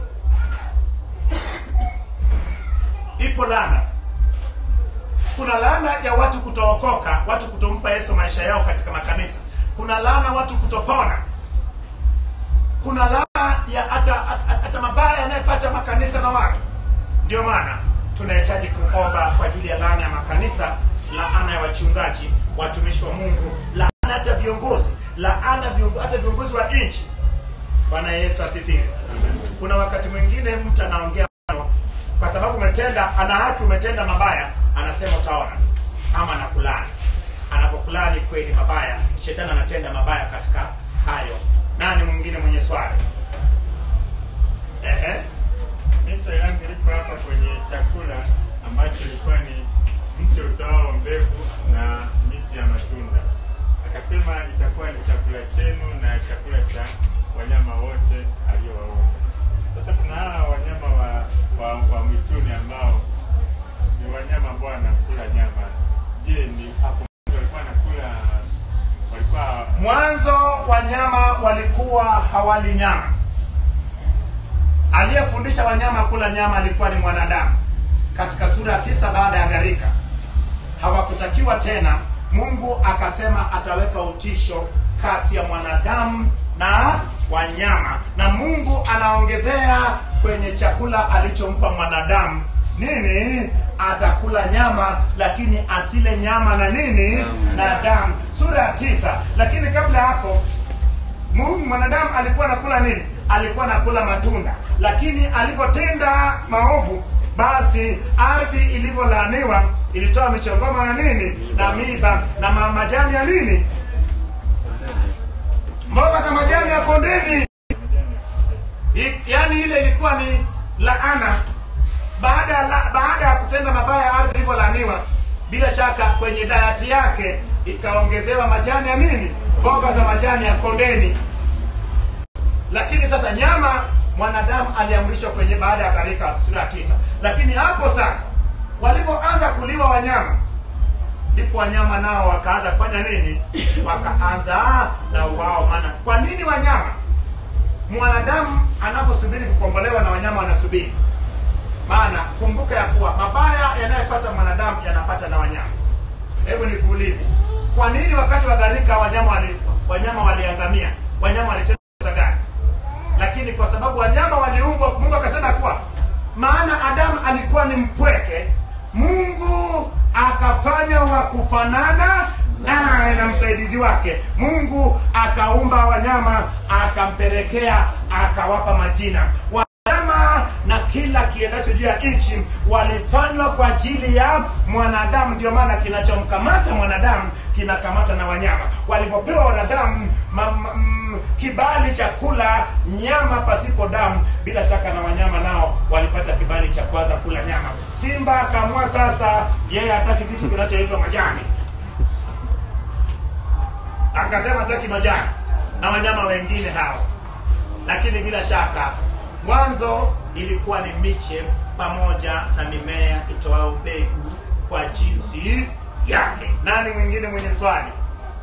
ipo laana kuna laana ya watu kutookoka watu kutompa yesu maisha yao katika makanisa kuna laana watu kutopona kuna laana ya hata hata- hata mabaya yanayopata makanisa na watu ndio maana tunahitaji kuomba kwa ajili ya laana ya makanisa laana ya wachungaji watumishi wa mungu laana hata viongozi laana viongo- hata viongozi wa nchi bwana yesu asifiwe kuna wakati mwingine mtu anaongea maneno, kwa sababu umetenda ana haki umetenda mabaya anasema utaona ama anakulani anapokulani kweli mabaya shetani anatenda mabaya katika hayo nani mwingine mwenye swali Ehe. Mimi swali langu liko hapa kwenye chakula ambacho ilikuwa ni mti utoao mbegu na miti ya matunda. Akasema itakuwa ni chakula chenu na chakula cha wanyama wote aliowaumba. Sasa kuna hawa wanyama wa, wa, wa mwituni ambao ni wanyama ambao wanakula nyama. Je, ni hapo walikuwa wanakula walikuwa mwanzo wanyama walikuwa hawali nyama aliyefundisha wanyama kula nyama alikuwa ni mwanadamu katika sura ya tisa baada ya gharika hawakutakiwa tena mungu akasema ataweka utisho kati ya mwanadamu na wanyama na mungu anaongezea kwenye chakula alichompa mwanadamu nini atakula nyama lakini asile nyama na nini na damu sura ya tisa lakini kabla ya hapo Mungu mwanadamu alikuwa anakula nini? Alikuwa anakula matunda, lakini alipotenda maovu, basi ardhi ilivyolaaniwa ilitoa michongoma na nini na miba na ma- majani ya nini, mboga za majani ya kondeni. I- Yaani ile ilikuwa ni laana baada ya la, baada ya kutenda mabaya ardhi ilivyolaaniwa, bila shaka kwenye dayati yake ikaongezewa majani ya nini, mboga za majani ya kondeni. Lakini sasa nyama mwanadamu aliamrishwa kwenye baada ya gharika sura ya tisa. Lakini hapo sasa walipoanza kuliwa wanyama, ndipo wanyama nao wakaanza kufanya nini? Wakaanza na wao. Maana kwa nini wanyama? Mwanadamu anaposubiri kukombolewa na wanyama wanasubiri maana kumbuka ya kuwa mabaya yanayopata mwanadamu yanapata na wanyama hebu nikuulize kwa nini wakati wa gharika wanyama wali, wanyama waliangamia wanyama walitenda kosa gani lakini kwa sababu wanyama waliumbwa mungu akasema kuwa maana adamu alikuwa ni mpweke mungu akafanya wa kufanana naye na msaidizi wake mungu akaumba wanyama akampelekea akawapa majina wanyama na kila kiendacho juu ya nchi walifanywa kwa ajili ya mwanadamu ndio maana kinachomkamata mwanadamu kinakamata na wanyama walivyopewa wanadamu ma, ma, mm, kibali cha kula nyama pasipo damu bila shaka na wanyama nao walipata kibali cha kuanza kula nyama simba akaamua sasa yeye hataki kitu kinachoitwa majani akasema hataki majani na wanyama wengine hao lakini bila shaka mwanzo ilikuwa ni miche pamoja na mimea itoao mbegu kwa jinsi yake nani mwingine mwenye swali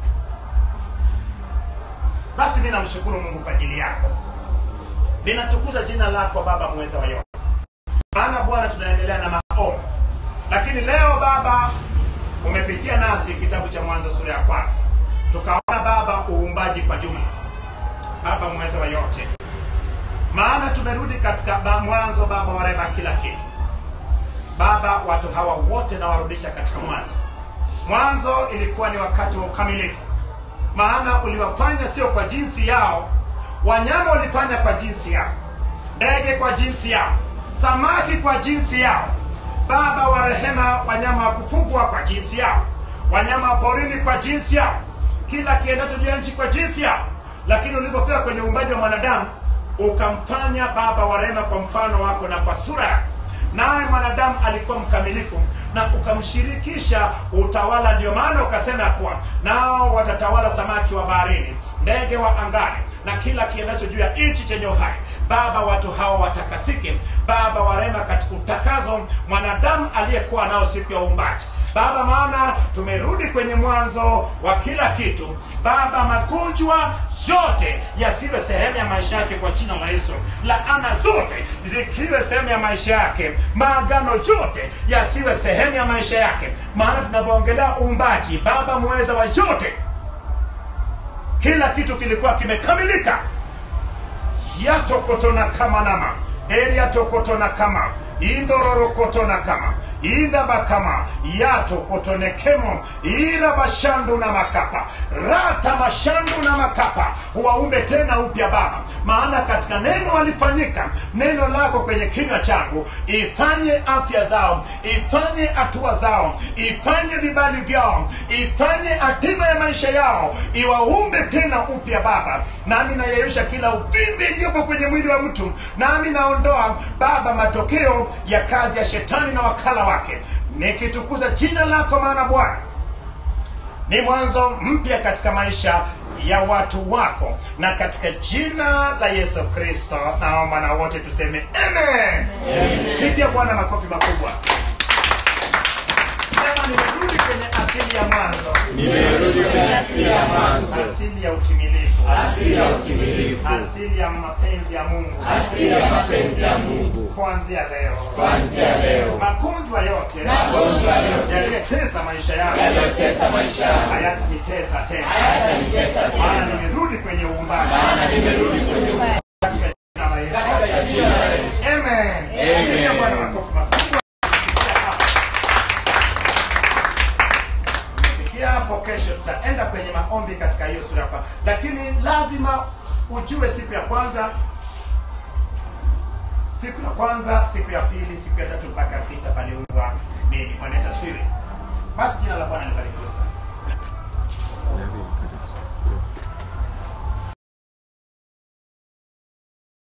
basi mi namshukuru mungu kwa ajili yako ninatukuza jina lako baba mweza wa yote maana bwana tunaendelea na maombi lakini leo baba umepitia nasi kitabu cha mwanzo sura ya kwanza tukaona baba uumbaji kwa jumla baba mweza wa yote maana tumerudi katika ba- mwanzo baba warema kila kitu baba watu hawa wote nawarudisha katika mwanzo mwanzo ilikuwa ni wakati wa ukamilifu maana uliwafanya sio kwa jinsi yao wanyama walifanya kwa jinsi yao ndege kwa jinsi yao samaki kwa jinsi yao baba wa rehema wanyama wa kufugwa kwa jinsi yao wanyama wa porini kwa jinsi yao kila kiendacho juu ya nchi kwa jinsi yao lakini ulipofika kwenye uumbaji wa mwanadamu ukamfanya baba wa rehema kwa mfano wako na kwa sura yako naye mwanadamu alikuwa mkamilifu na ukamshirikisha utawala ndio maana ukasema ya kuwa nao watatawala samaki wa baharini ndege wa angani na kila kiendacho juu ya nchi chenye uhai baba watu hao watakasike baba warema katika utakazo mwanadamu aliyekuwa nao siku ya uumbaji baba maana tumerudi kwenye mwanzo wa kila kitu baba magonjwa yote yasiwe sehemu ya maisha yake kwa jina la yesu laana zote zikiwe sehemu ya maisha yake maagano yote yasiwe sehemu ya maisha yake maana tunavyoongelea uumbaji baba mweza wa yote kila kitu kilikuwa kimekamilika yatokotona kama nama eri yatokotona kama indororokotona kama indabakama yato kotonekemo ira mashandu na makapa rata mashandu na makapa waumbe tena upya baba maana katika neno walifanyika neno lako kwenye kinywa changu ifanye afya zao ifanye hatua zao ifanye vibali vyao ifanye hatima ya maisha yao iwaumbe tena upya baba nami nayeyusha kila uvimbe iliyopo kwenye mwili wa mtu nami naondoa baba matokeo ya kazi ya shetani na wakala wake nikitukuza jina lako maana bwana ni mwanzo mpya katika maisha ya watu wako na katika jina la yesu kristo naomba na wote tuseme amen pigia bwana makofi makubwa sema nimerudi kwenye asili ya mwanzo nimerudi kwenye asili ya mwanzo asili ya utimilifu asili ya utimilifu asili ya mapenzi ya mungu asili ya mapenzi ya mungu kuanzia leo kuanzia leo magonjwa yote magonjwa yote yaliyotesa maisha yangu yaliyotesa maisha yangu hayatanitesa tena hayatanitesa maana tena nimerudi kwenye uumbaji maana nimerudi kwenye katika jina la Yesu. katika jina la Yesu Amen. Amen. Pigia Bwana makofi makubwa. Kufikia hapo kesho tutaenda kwenye maombi katika hiyo sura hapa, lakini lazima ujue siku ya kwanza, siku ya kwanza, siku ya pili, siku ya tatu mpaka sita paliumbwa nini? Bwana Yesu asifiwe. Basi jina la Bwana libarikiwe sana.